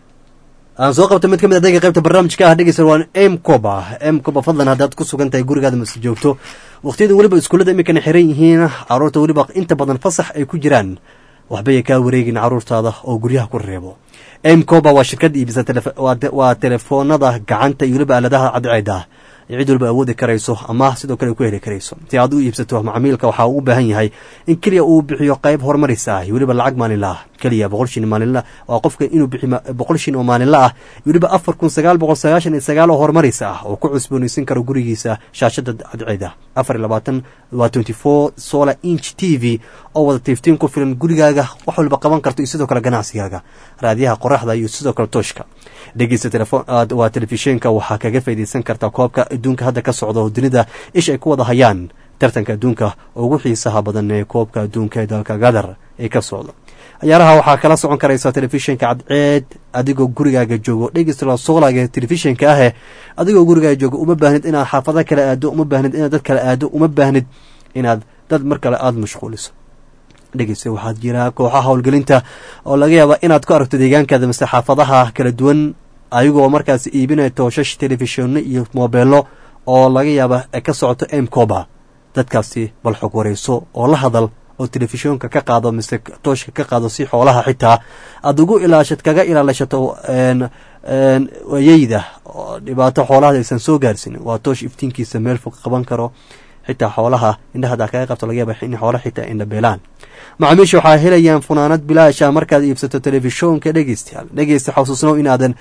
aan soo qabta mid ka mid a dega qaybta barnaamijka ah dhegeysan waa m coba m coba fadlan haddaad ku sugan tahay gurigaada mase joogto waqtiyada weliba iskuullada iminkana xiran yihiin caruurta weliba inta badan fasax ay ku jiraan waxbay kaa wareegin caruurtaada oo guryaha ku reebo m coba waa shirkad iibisa telef- waa te- waa telefoonada gacanta iyo weliba aaladaha cadceeda ay cid walba awoodi karayso ama sidoo kale ku heli karayso si aad u iibsato macmiilka waxaa uu u baahan yahay in keliya uu bixiyo qayb horumaris ah iyo weliba lacag maalinla ah keliya boqol shin maalinla waa qofka inuu bixiyo ma- boqol shin oo maalinla ah iyo weliba afar kun sagaal boqol sagaashan iyo sagaal oo horumaris ah oo ku cusboonaysan karo gurigiisa shaashada cadceeda afar iyo labaatan waa twenty four solar inch t v oo wada tiiftiin ku filan gurigaaga wax walba qaban karto iyo sidoo kale ganacsigaaga raadiyaha qoraxda iyo sidoo kale tooshka dhegeysta telefon aad- waa telefishinka waxaa kaga faa'iidaysan kartaa koobka adduunka hadda ka socda oo dunida ish ay ku wada hayaan tartanka adduunka ugu xiisaha badan ee koobka adduunka ee dalka gadar ee ka socda ciyaaraha waxaa kala socon karaysa telefishinka cadceed adigoo gurigaaga joogo dhegeysta soolaga telefishinka ahe adigoo gurigaaga joogo uma baahnid inaad xaafado kale aado uma baahnid inaad dad kale aado uma baahnid inaad dad mar kale aada mashquuliso dhegeysta waxaad jiraa kooxaha howlgelinta oo laga yaaba inaad ku aragto deegaankaada mase xaafadaha kala duwan ayagoo markaas iibinaya tooshash telefishinno iyo moobeelo oo laga yaaba ay ka socoto m coba dadkaasi bal xog wareyso oo la hadal oo telefishoonka ka qaado mise tooshka ka qaado si xoolaha xitaa aada ugu ilaashad kaga ilaalishato een een wayeyda oo dhibaato xoolaha aysan soo gaarsin waa toosh iftiinkiisa meel fog qaban karo xitaa xoolaha indhaha hadaa kaga qabto laga yaaba in xoolaha xitaa indhabeelaan macaamiisha waxaa helayaan funaanad bilaasha markaad iibsato telefishoonka dhegeystayaal dhegeysta xasuusnow inaadan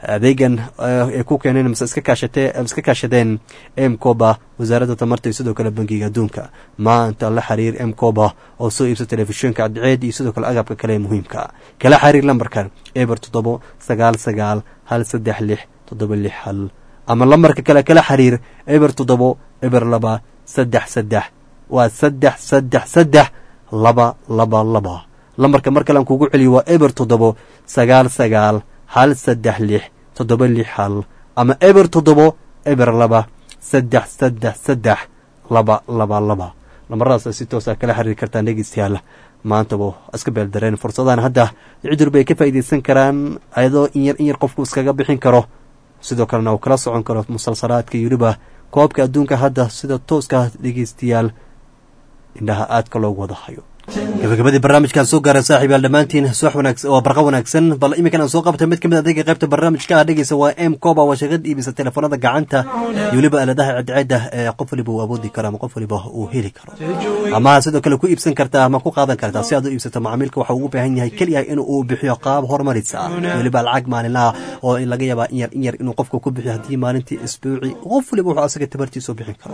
adeegan ay ku keeneen mise iska kaashatee iska kaashadeen mcoba wasaaradda tamarta iyo sidoo kale bangiga adduunka maanta la xiriir mcoba oo soo iibsa telefishinka cadceed iyo sidoo kale agabka kale ee muhiimka kala xiriir lambarkan eber toddobo sagaal sagaal hal saddex lix toddoba lix hal ama lambarka kale kala xiriir eber toddobo eber laba saddex saddex waa saddex saddex saddex laba laba laba lambarka mar kalean kugu celiyo waa eber toddobo sagaal sagaal hal saddex lix toddoba lix hal ama eber toddobo eber laba saddex saddex saddex laba laba laba lambaradaas si toosa kala xiriiri kartaan dhegeystayaal maantaba iska beeldareen fursadahan hadda cidurba ay ka faa'iidaysan karaan ayadoo in yar in yar qofku iskaga bixin karo sidoo kalena uu kala socon karo musalsalaadka iyo weliba koobka adduunka hadda sida tooska dhegeystayaal indhaha aadka loogu wada hayo gabagabadii barnaamijkaan soo gaaray saaxiib yaal dhammaantiin subax wanaagsan waa barqa wanaagsan bal iminkan aan soo qabtay mid ka mid adeega qaybta barnaamijka ah dhegeysa waa m coba waa shirkad iibisa telefoonada gacanta iyo weliba aaladaha cadceedda ee qof waliba uu awoodi karo ama qof waliba uu heli karo ama sidoo kale ku iibsan kartaa ama ku qaadan kartaa si aad u iibsato macaamiilka waxa uu u baahan yahay keliya in uu bixiyo qaab horumarisa ah weliba lacag maalinlaha oo in laga yaabaa in yar in yar inuu qofka ku bixiyo haddii maalintii isbuuci qof waliba wuxuu asaga tabartiisa u bixin karo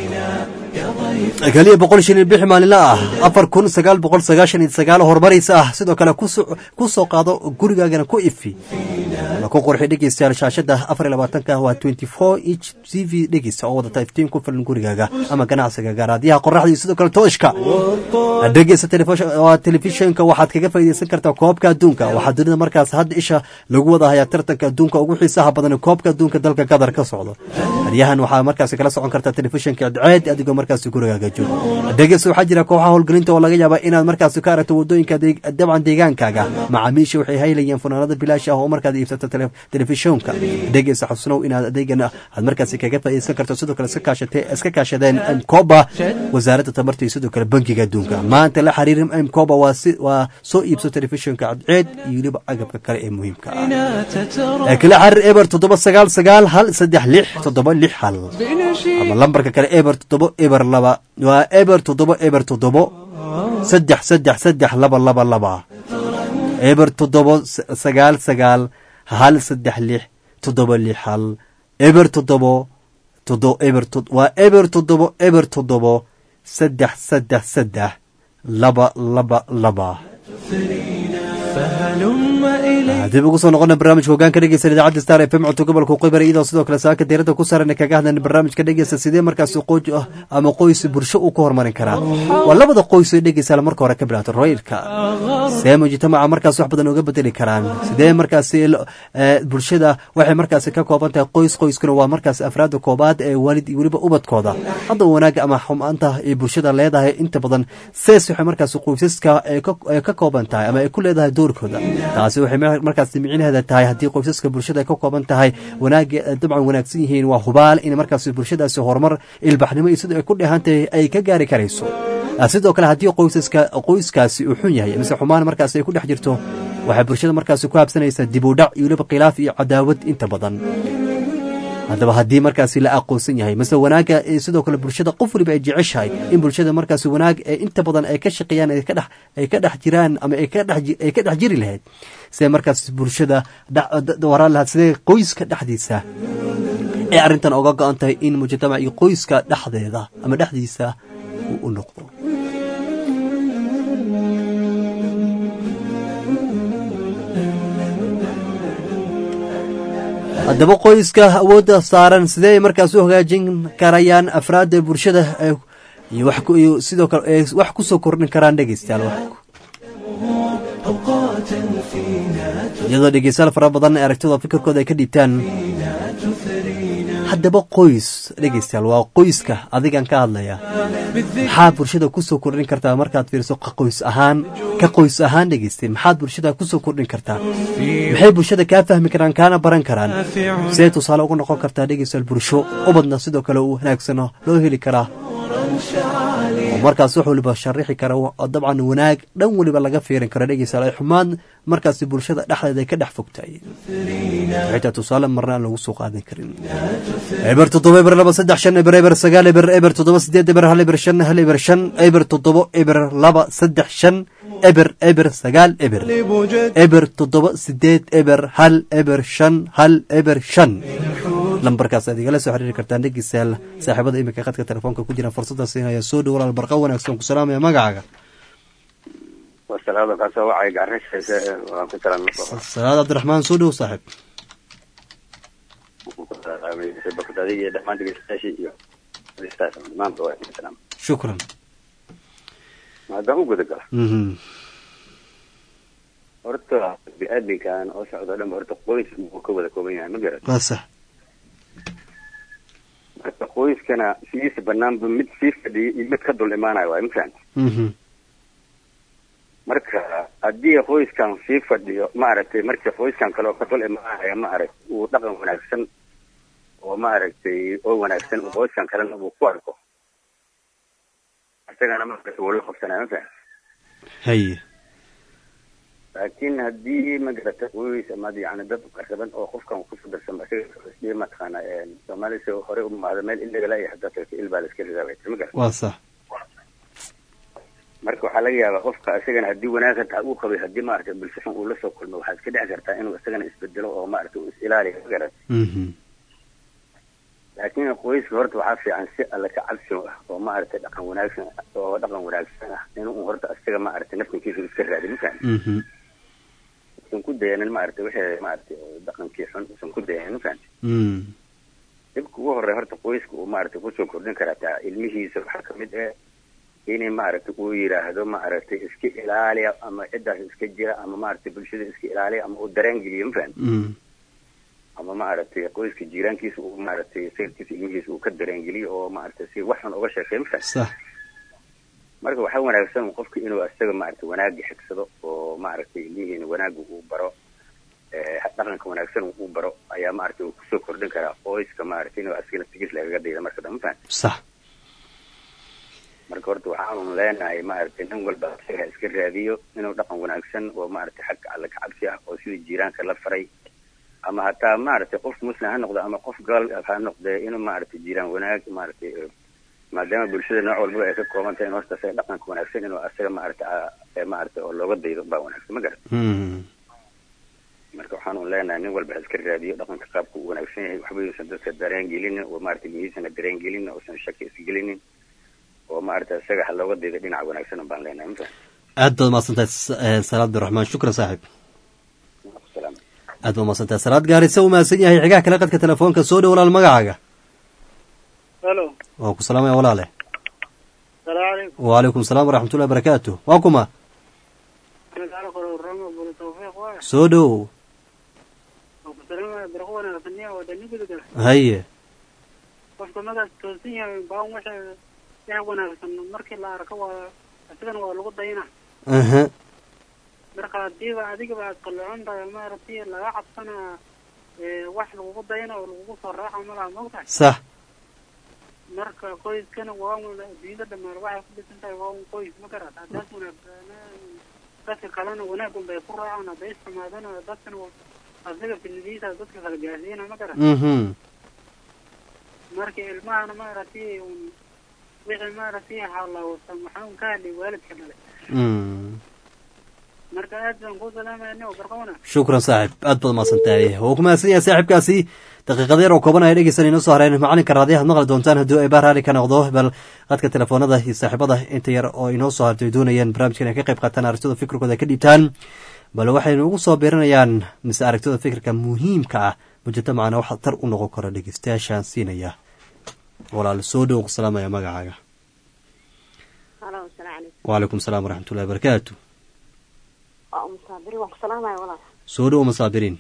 keliya boqol shilin bixi maalinla ah afar kun sagaal boqol sagaashan iyo sagaal horumaraysa ah sidoo kale ku soo qaado gurigaagana ku ifi ama ku qurxi dhegeystayaal shaashada afar iyo labaatanka waa twenty four inch t v dhegeysta oo wadata iftiin ku filan gurigaaga ama ganacsiga gaaraadyaha qoraxda iyo sidoo kale tooshka dhegeysta telefishinka waxaad kaga faa'iidaysan kartaa koobka adduunka waxaa dunida markaas hadda isha lagu wada hayaa tartanka adduunka ugu xiisaha badan koobka adduunka dalka qatar ka socdo haryahan waxaa markaas kala socon kartaa telefishinka cadceed adigoo markaas gurigaaga joogo dhegeysta waxaa jira kooxaha howlgelinta oo laga yaaba inaad markaas ka aragto wadooyinka dabcan deegaankaaga macaamiisha waxay haylayeen funaanada bilaash ah oo markaad iibsato telefishinka dhegeysta xusnow inaad adeegan aad markaas kaga faa'iidaysan karto sidoo kale iska kaashadeen mcoba wasaaradda tamarta iyo sidoo kale bankiga adduunka maanta la xiriir mcoba waa soo iibso telefishinka cadceed iyo weliba agabka kale ee muhiimka ah kala xiriir eber toddoba sagaal sagaal hal saddex lix toddoba lix hal ama lambarka kale eber toddoba eber laba waa eber toddoba eber toddobo saddex saddex saddex laba laba laba eber toddobo sagaal sagaal hal saddex lix toddoba lix hal eber toddobo todo eber waa eber toddobo eber toddobo saddex saddex saddex laba laba laba dib ugu soo noqona barnaamijka hogaanka dhegeysta idaacadda star f m codka gobolka qoybara iyadoo sidoo kale saaka diirada ku saaran kaga hadlan barnaamijka dhegeysta sidee markaas qooj ah ama qoys bulsho uu ka horumarin karaa waa labada qoys ee dhegeysa marka hore ka bilaato royilka see mujtamaca markaas wax badan uga bedeli karaan sidee markaas bulshada waxay markaas ka kooban tahay qoys qoyskuna waa markaas afraada koobaad ee waalid iyo weliba ubadkooda hadda wanaaga ama xumaanta ay bulshada leedahay inta badan sees waxay markaas qoysaska ka kooban tahay ama ay ku leedahay doorkooda taasi waxay markaas micnaheeda tahay haddii qoysaska bulshada ay ka kooban tahay wanaag dabcan wanaagsan yihiin waa hubaal in markaas bulshadaasi horumar ilbaxnimo iyo sida ay ku dheehantahay ay ka gaari karayso sidoo kale haddii qoysaska qoyskaasi uu xun yahay mise xumaan markaas ay ku dhex jirto waxay bulshada markaasi ku habsanaysaa dib u dhac iyo weliba khilaaf iyo cadaawad inta badan haddaba haddii markaasi la aqoonsan yahay mase wanaagga sidoo kale bulshada qof waliba ay jeceshahay in bulshada markaasi wanaag ee inta badan ay ka shaqeeyaan ay ka dhex jiraan ama ay ka dhex jiri lahayd sidee markaas bulshada waraan lahayd sidee qoyska dhexdiisa ee arrintan oga go-an tahay in mujtamac iyo qoyska dhexdeeda ama dhexdiisa uu u noqdo haddaba qoyska awoodda saaran sidee ay markaas u hagaajin karayaan afraadda bulshada iyo sidoo kale ay wax ku soo kordhin karaan dhegeystayaal iyadoo dhegeystayaal fara badan ee aragtida fikirkooda ay ka dhiibtaan haddaba qoys dhegeystayaal waa qoyska adigan ka hadlaya maxaad bulshada kusoo kordhin kartaa markaad fiiriso qoys ahaan ka qoys ahaan dhegeystay maxaad bulshada kusoo kordhin kartaa maxay bulshada kaa fahmi karaan kaana baran karaan sidee tusaale uga noqon kartaa dhegeystayaal bulsho ubadna sidoo kale uu wanaagsano loo heli karaa oo markaas wax waliba sharixi kara oo dabcan wanaag dhan waliba laga fiirin karo dhegeystayaal ay xumaan markaasi bulshada dhexdeeda ay ka dhex fogtahay xitaa tusaale marna aan lagu soo qaadan karin eber toddoba eber laba saddex shan eber eber sagaal eber eber toddoba sideed eber hal eber shan hal eber shan eber toddoba eber laba saddex shan eber eber sagaal eber eber toddoba sideed eber hal eber shan hal eber shan lambarkaas aad igala soo xiriiri kartaan dhegeystayaal saaxiibada iminka khadka telefoonka ku jira fursadaas inaya soo dhow walaal barqa wanaagsan ku salaamaya magacaaga wasalaada kaasoo wacay gaarashaysa waan ku talan salaad cabdiraxmaan soo dhow saaxiib bakdadi iyo dhammaan dhegeystayaashii iyo dhegeystayaas dhammaanba waa idin salaam shukran haddaan u guda gala Mhm. horta bini-aadminkan oo socdo dhan horta qoys buu ka wada kooban yahay ma garat waa sax marka qoyskana sidiisa banaanba mid sii fadhiya iyo mid ka dul imaanayo waay ma fahamti Mhm. marka haddii qoyskan sii fadhiyo maaragtay markii qoyskan kale oo ka dul imaanaya maaragt uu dhaqan wanaagsan oo maaragtay oo wanaagsan uu qoyskan kalena uu ku arko isagana maaragtay wuu la qabsanaya ma fahamti haye laakiin haddii magarata qoys ama yani dad qaraban oo qofkan kusoo darsan isaga mataqaana soomaalisa hore u maada meel ilagala iyo hadda tagto il baa la iska ridaa bay tiri ma garata waa sax marka waxaa laga yaabaa qofka isagana haddii wanaag hataa uu qabay haddii maaragtay bulsho xun uu la soo kulmo waxaa iska dhici kartaa inuu isagana isbedelo oo maaragtay uu is ilaaliyo ma garata Mhm. laakiin qoyska horta waxaa fiican si alle ka cabsi ah oo maaragtay dhaqan wanaagsan oo dhaqan wanaagsan ah inuu horta isaga maaragtay naftinkiisa iska raadi ma fahamti Mhm. usan ku dayanin maaragtay wixii maaragtay oo dhaqankii xun usan ku dayanin ma fahamti Mm. dhibka ugu horey horta qoyska uu maaragtay kusoo kordhin karaa taa ilmihiisa waxaa kamid ah inay maaragtay uu yidhaahdo maaragtay iska ilaaliya ama ciddaas iska jira ama maaragtay bulshada iska ilaaliya ama uu dareen geliyo ma fahamti Mm. ama maaragtay qoyska jiiraankiisa uu maaragtay sayidkiisa ilmihiisa uu ka dareen geliyo oo maaragtay si wax xun uga sheekeeyo ma fahamti sax marka waxaa wanaagsan qofka inuu isaga maaragtay wanaagga xigsado oo maaragtay ilmihiina wanaagga uu baro ee dhaqanka wanaagsan uu baro ayaa maaragtay uu kusoo kordhin karaa qoyska maaragtay inuu asigana tigis lagaga dayda marka dambe ma fahamti sax marka horta waxaanu leenahay maaragtay nin walba isaga ha iska raadiyo inuu dhaqan wanaagsan oo maaragtay xagga alle ka cabsi ah oo sidii jiiraanka la faray ama hataa maaragtay qof muslim ha noqdo ama qof gaal ha noqde inuu maaragtay jiiraan wanaag maaragtay eh, maadaama bulshada nooc walbaba ay ka kooban tahay in horta isaga dhaqanka wanaagsan inuu isaga maaragtay ah, eh, maaragtay oo looga daydo baa wanaagsan ma garan Mm. marka waxaanu leenahay nin walba ha iska raadiyo dhaqanka qaabka uu wanaagsan yahay waxba yuusan dadka dareen gelinin oo maaragtay ilmihiisana dareen gelinin uusan shaki isgelinin oo maaragtay isaga ha looga daydo dhinaca wanaagsan baan leenahay ma fahamti aad baad mahadsantahay s- eh, salaad abdiraxmaan shukran saaxiib salaam aad baad mahadsantahay salaad gaarisa u mahadsan yahay xigaha kale qadka telefoonka soo dhow walaal magacaaga halo waa ku salaamaya walaale salaamu calaykum wacalaykum salaam waraxmatullahi barakaatu waa kuma magaalo kore ramo buli tawfiiq waay soo dhow oo ku salaamaya barqo wanaagsanniya oo dhani gudugala haye qofka magaas toosan yahay baan waxa wax wanaagsan markii la arko waa asigana waa lagu dayna aha marka hadiiba adigaba aad qalloocon tahay maaragtay laga cabsanaa ee, wax lagugu dayna oo lagugu soo raaca malaha mogtahay sax marka qoyskana waa un adduunyada dhammaan waxay ku dhisan tahay waa un qoys ma garat haddaas wanaagsanaan dadka kalena wanaag un bay ku raacaan hadday isxumaadana dadkana waa- asaga filidiisa dadka kala gaarsiina ma garat mhm marka ilmahana maaragtay un wixii maaragtay halaawsan waxaa un ka hadlay waalidka dhale Mm. marka aad baan ku salaamayna oo barqona shukran saaxib aad baad mahadsan tahay wuu ku mahadsan yahay saaxiibkaasi daqiiqada yar oo kooban aya dhegeysan inoo soo hareen macalinka raadiyaha ad maqli doontaan haddii ay baaraali ka noqdo bal qadka telefoonada iyo saaxiibada inta yar oo inoo soo hartay doonayaan barnaamijkan ay ka qayb qaataan aragtida fikirkooda ay ka dhiibtaan bal waxaynu ugu soo biirinayaan mise aragtida fikirka muhiimka ah mujtamacana waxa tar u noqon kara dhegeystayaashaan siinaya walaal soo dhow ku salaamaya magacaaga halo asalaamu calaykum wacalaykum salaam waraxmatullahi barakaatu waa umu saabiri waan ku salaamaya walaal soo dhow masaabiriin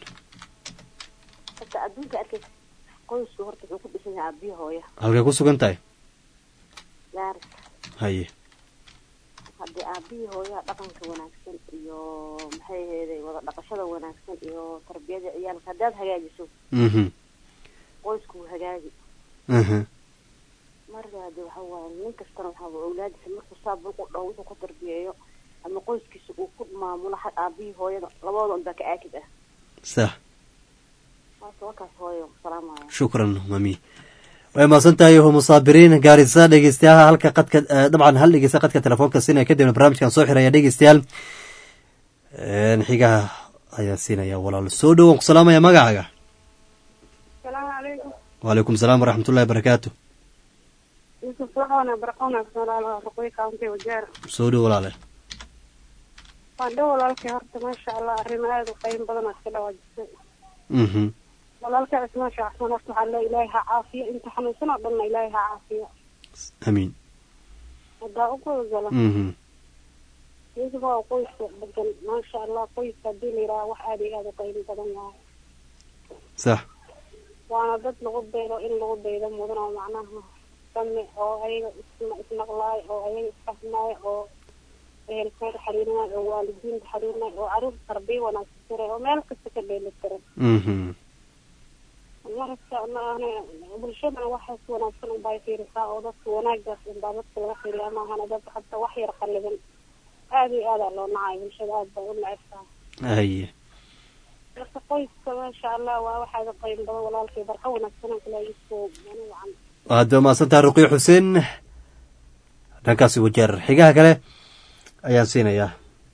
horta adduunka arkaysa qoysku horta wuxuu ku dhisan yahay aabiyo hooya halkay ku sugan tahay gaaris haye haddii aabihii hooyaa dhaqanka wanaagsan iyo maxay aheeday wada dhaqashada wanaagsan iyo tarbiyada ciyaalka haddaad hagaajiso mhm qoysku wuu hagaagi mhm marka hade waxa waaye nin kastana waxaa waa awlaadiisa markuu saab ugu dhaw wuxuu ku tarbiyeeyo ama qoyskiisa uu ku maamulo xag aabihii hooyada labadooda unbaa ka aakid ah sax marka wakaas hooyo salaamaya shukran mami way mahadsan tahay musaabiriin gaarisa dhegeystayaha halka qadka eh, dabcan hal dhegeysta qadka telefoonka siinaya kadibna barnaamijkan soo xiraya dhegeystayaal Een, xigaha ayaa siinaya walaal soo dhow waan ku salaamaya magacaaga السلام عليكم wacalaykum salaam waraxmat ullahi barakaatu يوسف وحونا برقونا على رقوي كاونتي وجار soo dhow walaale وعندو walaalkii horta maasha allah arrimo aada u qiimo badan oo iska dhawaajisay mhm walaalkii cismaan shaacsan horta waxaa le ilaahay ha caafiyo inta xanuunsan oo dhanna ilaahay ha caafiyo amiin haddaa u gudagala mhm yusuf waa qoyska degan maasha allah qoyska haddii la yidhaha wax aada iyo aada u qiimo badan yahay sax waana dad lagu daydo in lagu daydo mudan oo macnaha sami oo ayaga is- isnaqlaay oo ayaga isfahmaay oo ehelkooda xariirinaay oo waalidiinta xariirinaay oo caruur tarbiya wanaagsan jiray oo meel kasta ka dheeli tiran mhm marka maahane bulshadana waxaas wanaagsan unbay fiirisaa oo dadka wanaagaas unbaa dadka laga fiiriyaa maahane dad hadda wax yar qalliban aada iyo aadaa loo nacay bulshada aad bay u necebtaa haye marka qoyska maasha allah waa waxaada qiimo badan walaalkii barqa wanaagsan aan kula iisoo wacan aad ba mahadsan tahay ruqiyo xuseen dhankaasi wajeer xigaha kale ayaan siinayaa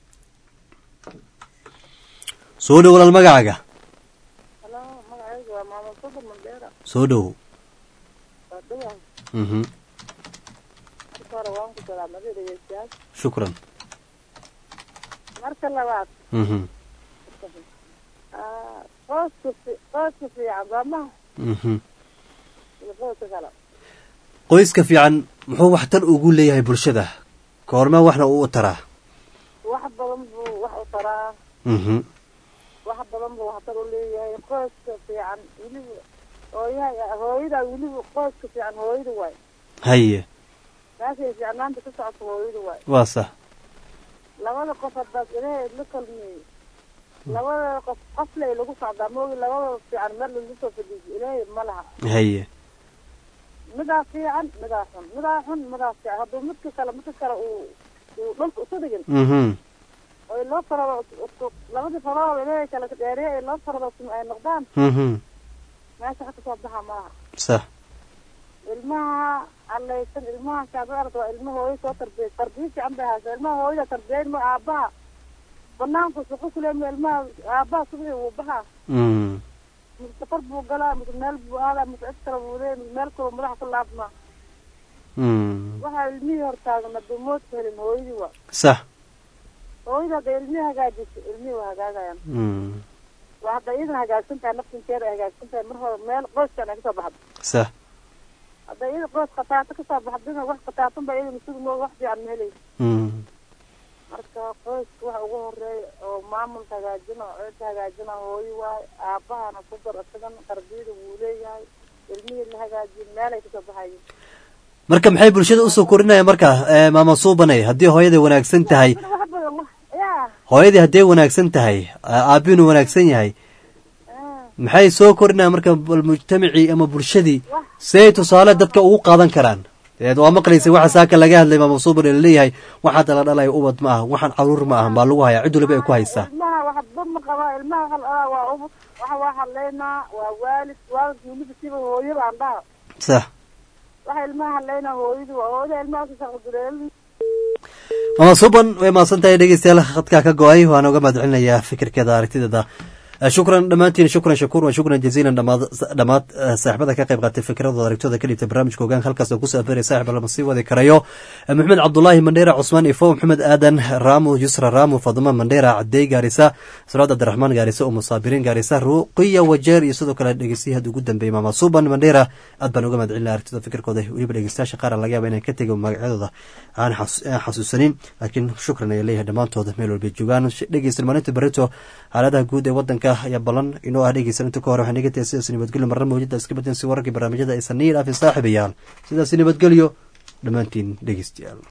soo dhow walaal magacaaga Hello, magacaygu waa Maamo Sudur Mandera. soo dhow Waa dhawahay. mhm Marka hore waan ku salaamaday dhegeystayaal. shukran Marka labaad, mhm ah, qoyska fi- qoyska fiican waa maha mhm iyo qoyska kale. qoyska fiican muxuu waxtar ugu leeyahay bulshada koorma waxna uu u taraa Wax badan buu wax u taraa, mhm wax badan buu waxtar u leeyahay. Qoyska fiican weliba hooyaha hooyada weliba qoyska fiican hooyada waay. haye Meeshay fiicnaanta ka socoto hooyada waay. waa sax Labada qof haddaad ilaahay la kulmiyey labada qof qofley lagu socdaa moogi labada fiican meel lagu soo fadhiiso ilaahay ma laha haye midaa fiican midaa xun midaa xun midaa fiican hadduu midka kale midka kale uu uu dhulka isu dhigin mhm oo loo farado isku- labadii farood ilaahay kala dheeriye ee loo farado isku ay noqdaan mhm meesha wax kasoo baxa malaha sax ilmaha allaysan ilmaha kaad aragta waa ilma hooyo soo tarbiyay tarbiya fiican bay haysa ilmaha hooyada tarbiyayn ma aabaha banaanku suqu kuleema ilmaha aabaha subixi wuu baxaa mhm mise safar buu galaa mise meel buu aadaa mise cid kale buu leeyahay mise meel kaloo madaxa ku laabmaa mhm waxaa ilmihii hortaagan hadduu moodka helin hooyadii waa sax hooyada hadday ilmihii hagaajiso ilmihii waa hagaagayaan mhm waa hadda iyadan hagaagsan tahay naftinkeeda ay hagaagsan tahay mar hore meel qoyskan ay kasoo baxdo sax hadday iyada qoys khataato kasoo baxdina wax khataatan ba iyada masuul moo wax fiican ma helayso mhm marka qoyska waxa ugu horeeya oo maamulka hagaajina oo cidda hagaajina hooyo waayo aabahana ku dar isagan tarbiyada wuu leeyahay ilmihii la hagaajiyo meelay kasoo baxayin marka maxay bulshada usoo korinaya marka eh, maama suubanay haddii hooyaday wanaagsan tahay wax badan wax yaa hooyadii hadday wanaagsan tahay aabbiinu wanaagsan yahay maxay soo korinaya marka bal mujtamacii ama bulshadii siday tusaale dadka ugu qaadan karaan deed waa maqlaysay waxa saaka laga hadlay maama suuban laleeyahay waxaa dala dhalaya ubad ma aha waxaan caruur ma aha baa lagu hayaa cid waliba ay ku haysaa ilmaha waxba ma qabaa ilmaha waxa la dhahaa waa ubud waxa waa hadlaynaa waa waalid waalidka weliba siba hooyada aan dhaha sax waxa ilmaha hadlaynaa hooyadu waa hooyada ilmaha ka shaqagudeel maama suuban way mahadsan tahay dhegeystayaal khadkaa ka go-ay waan uga mahad celinayaa fikirkeeda aragtideeda shukran dhammaantiin shukran shakuur wa shukran jaziilan dhamaad dhammaad saaxibada ka qayb qaatay fikradooda aragtooda ka dhibtay barnaamijka hogaanka halkaas oo kusoo aferaya saaxib lama sii wadi karayo maxamed cabdulaahi mandheera cusmaan ifo maxamed aadan raamu yusra raamu faduma mandheera cadey gaarisa salaad abdiraxmaan gaarisa oo musaabiriin gaarisa ruqiya wajeer iyo sidoo kale dhegeystayaha ugu dambeeyey maama suban mandheera aad baan uga mahad celinaya aragtida fikirkooda weliba dhegeystayaasha qaar laga yaaba inaan ka tego magacyadooda aan xasuusanin laakiin shukran ayaa leeyahay dhammaantooda meel walbay joogaan dhegeysta maalinta barito xaaladaha guud ee wadanka ayaa balan inoo ah dhegeysan inta ka hore waxaan iga tahay sidaas nabadgelyo marna mawjada iska badan si wararkii barnaamijyada aysan nii dhaafin saaxiibayaal sidaas nabadgelyo dhammaantiin dhegeystayaal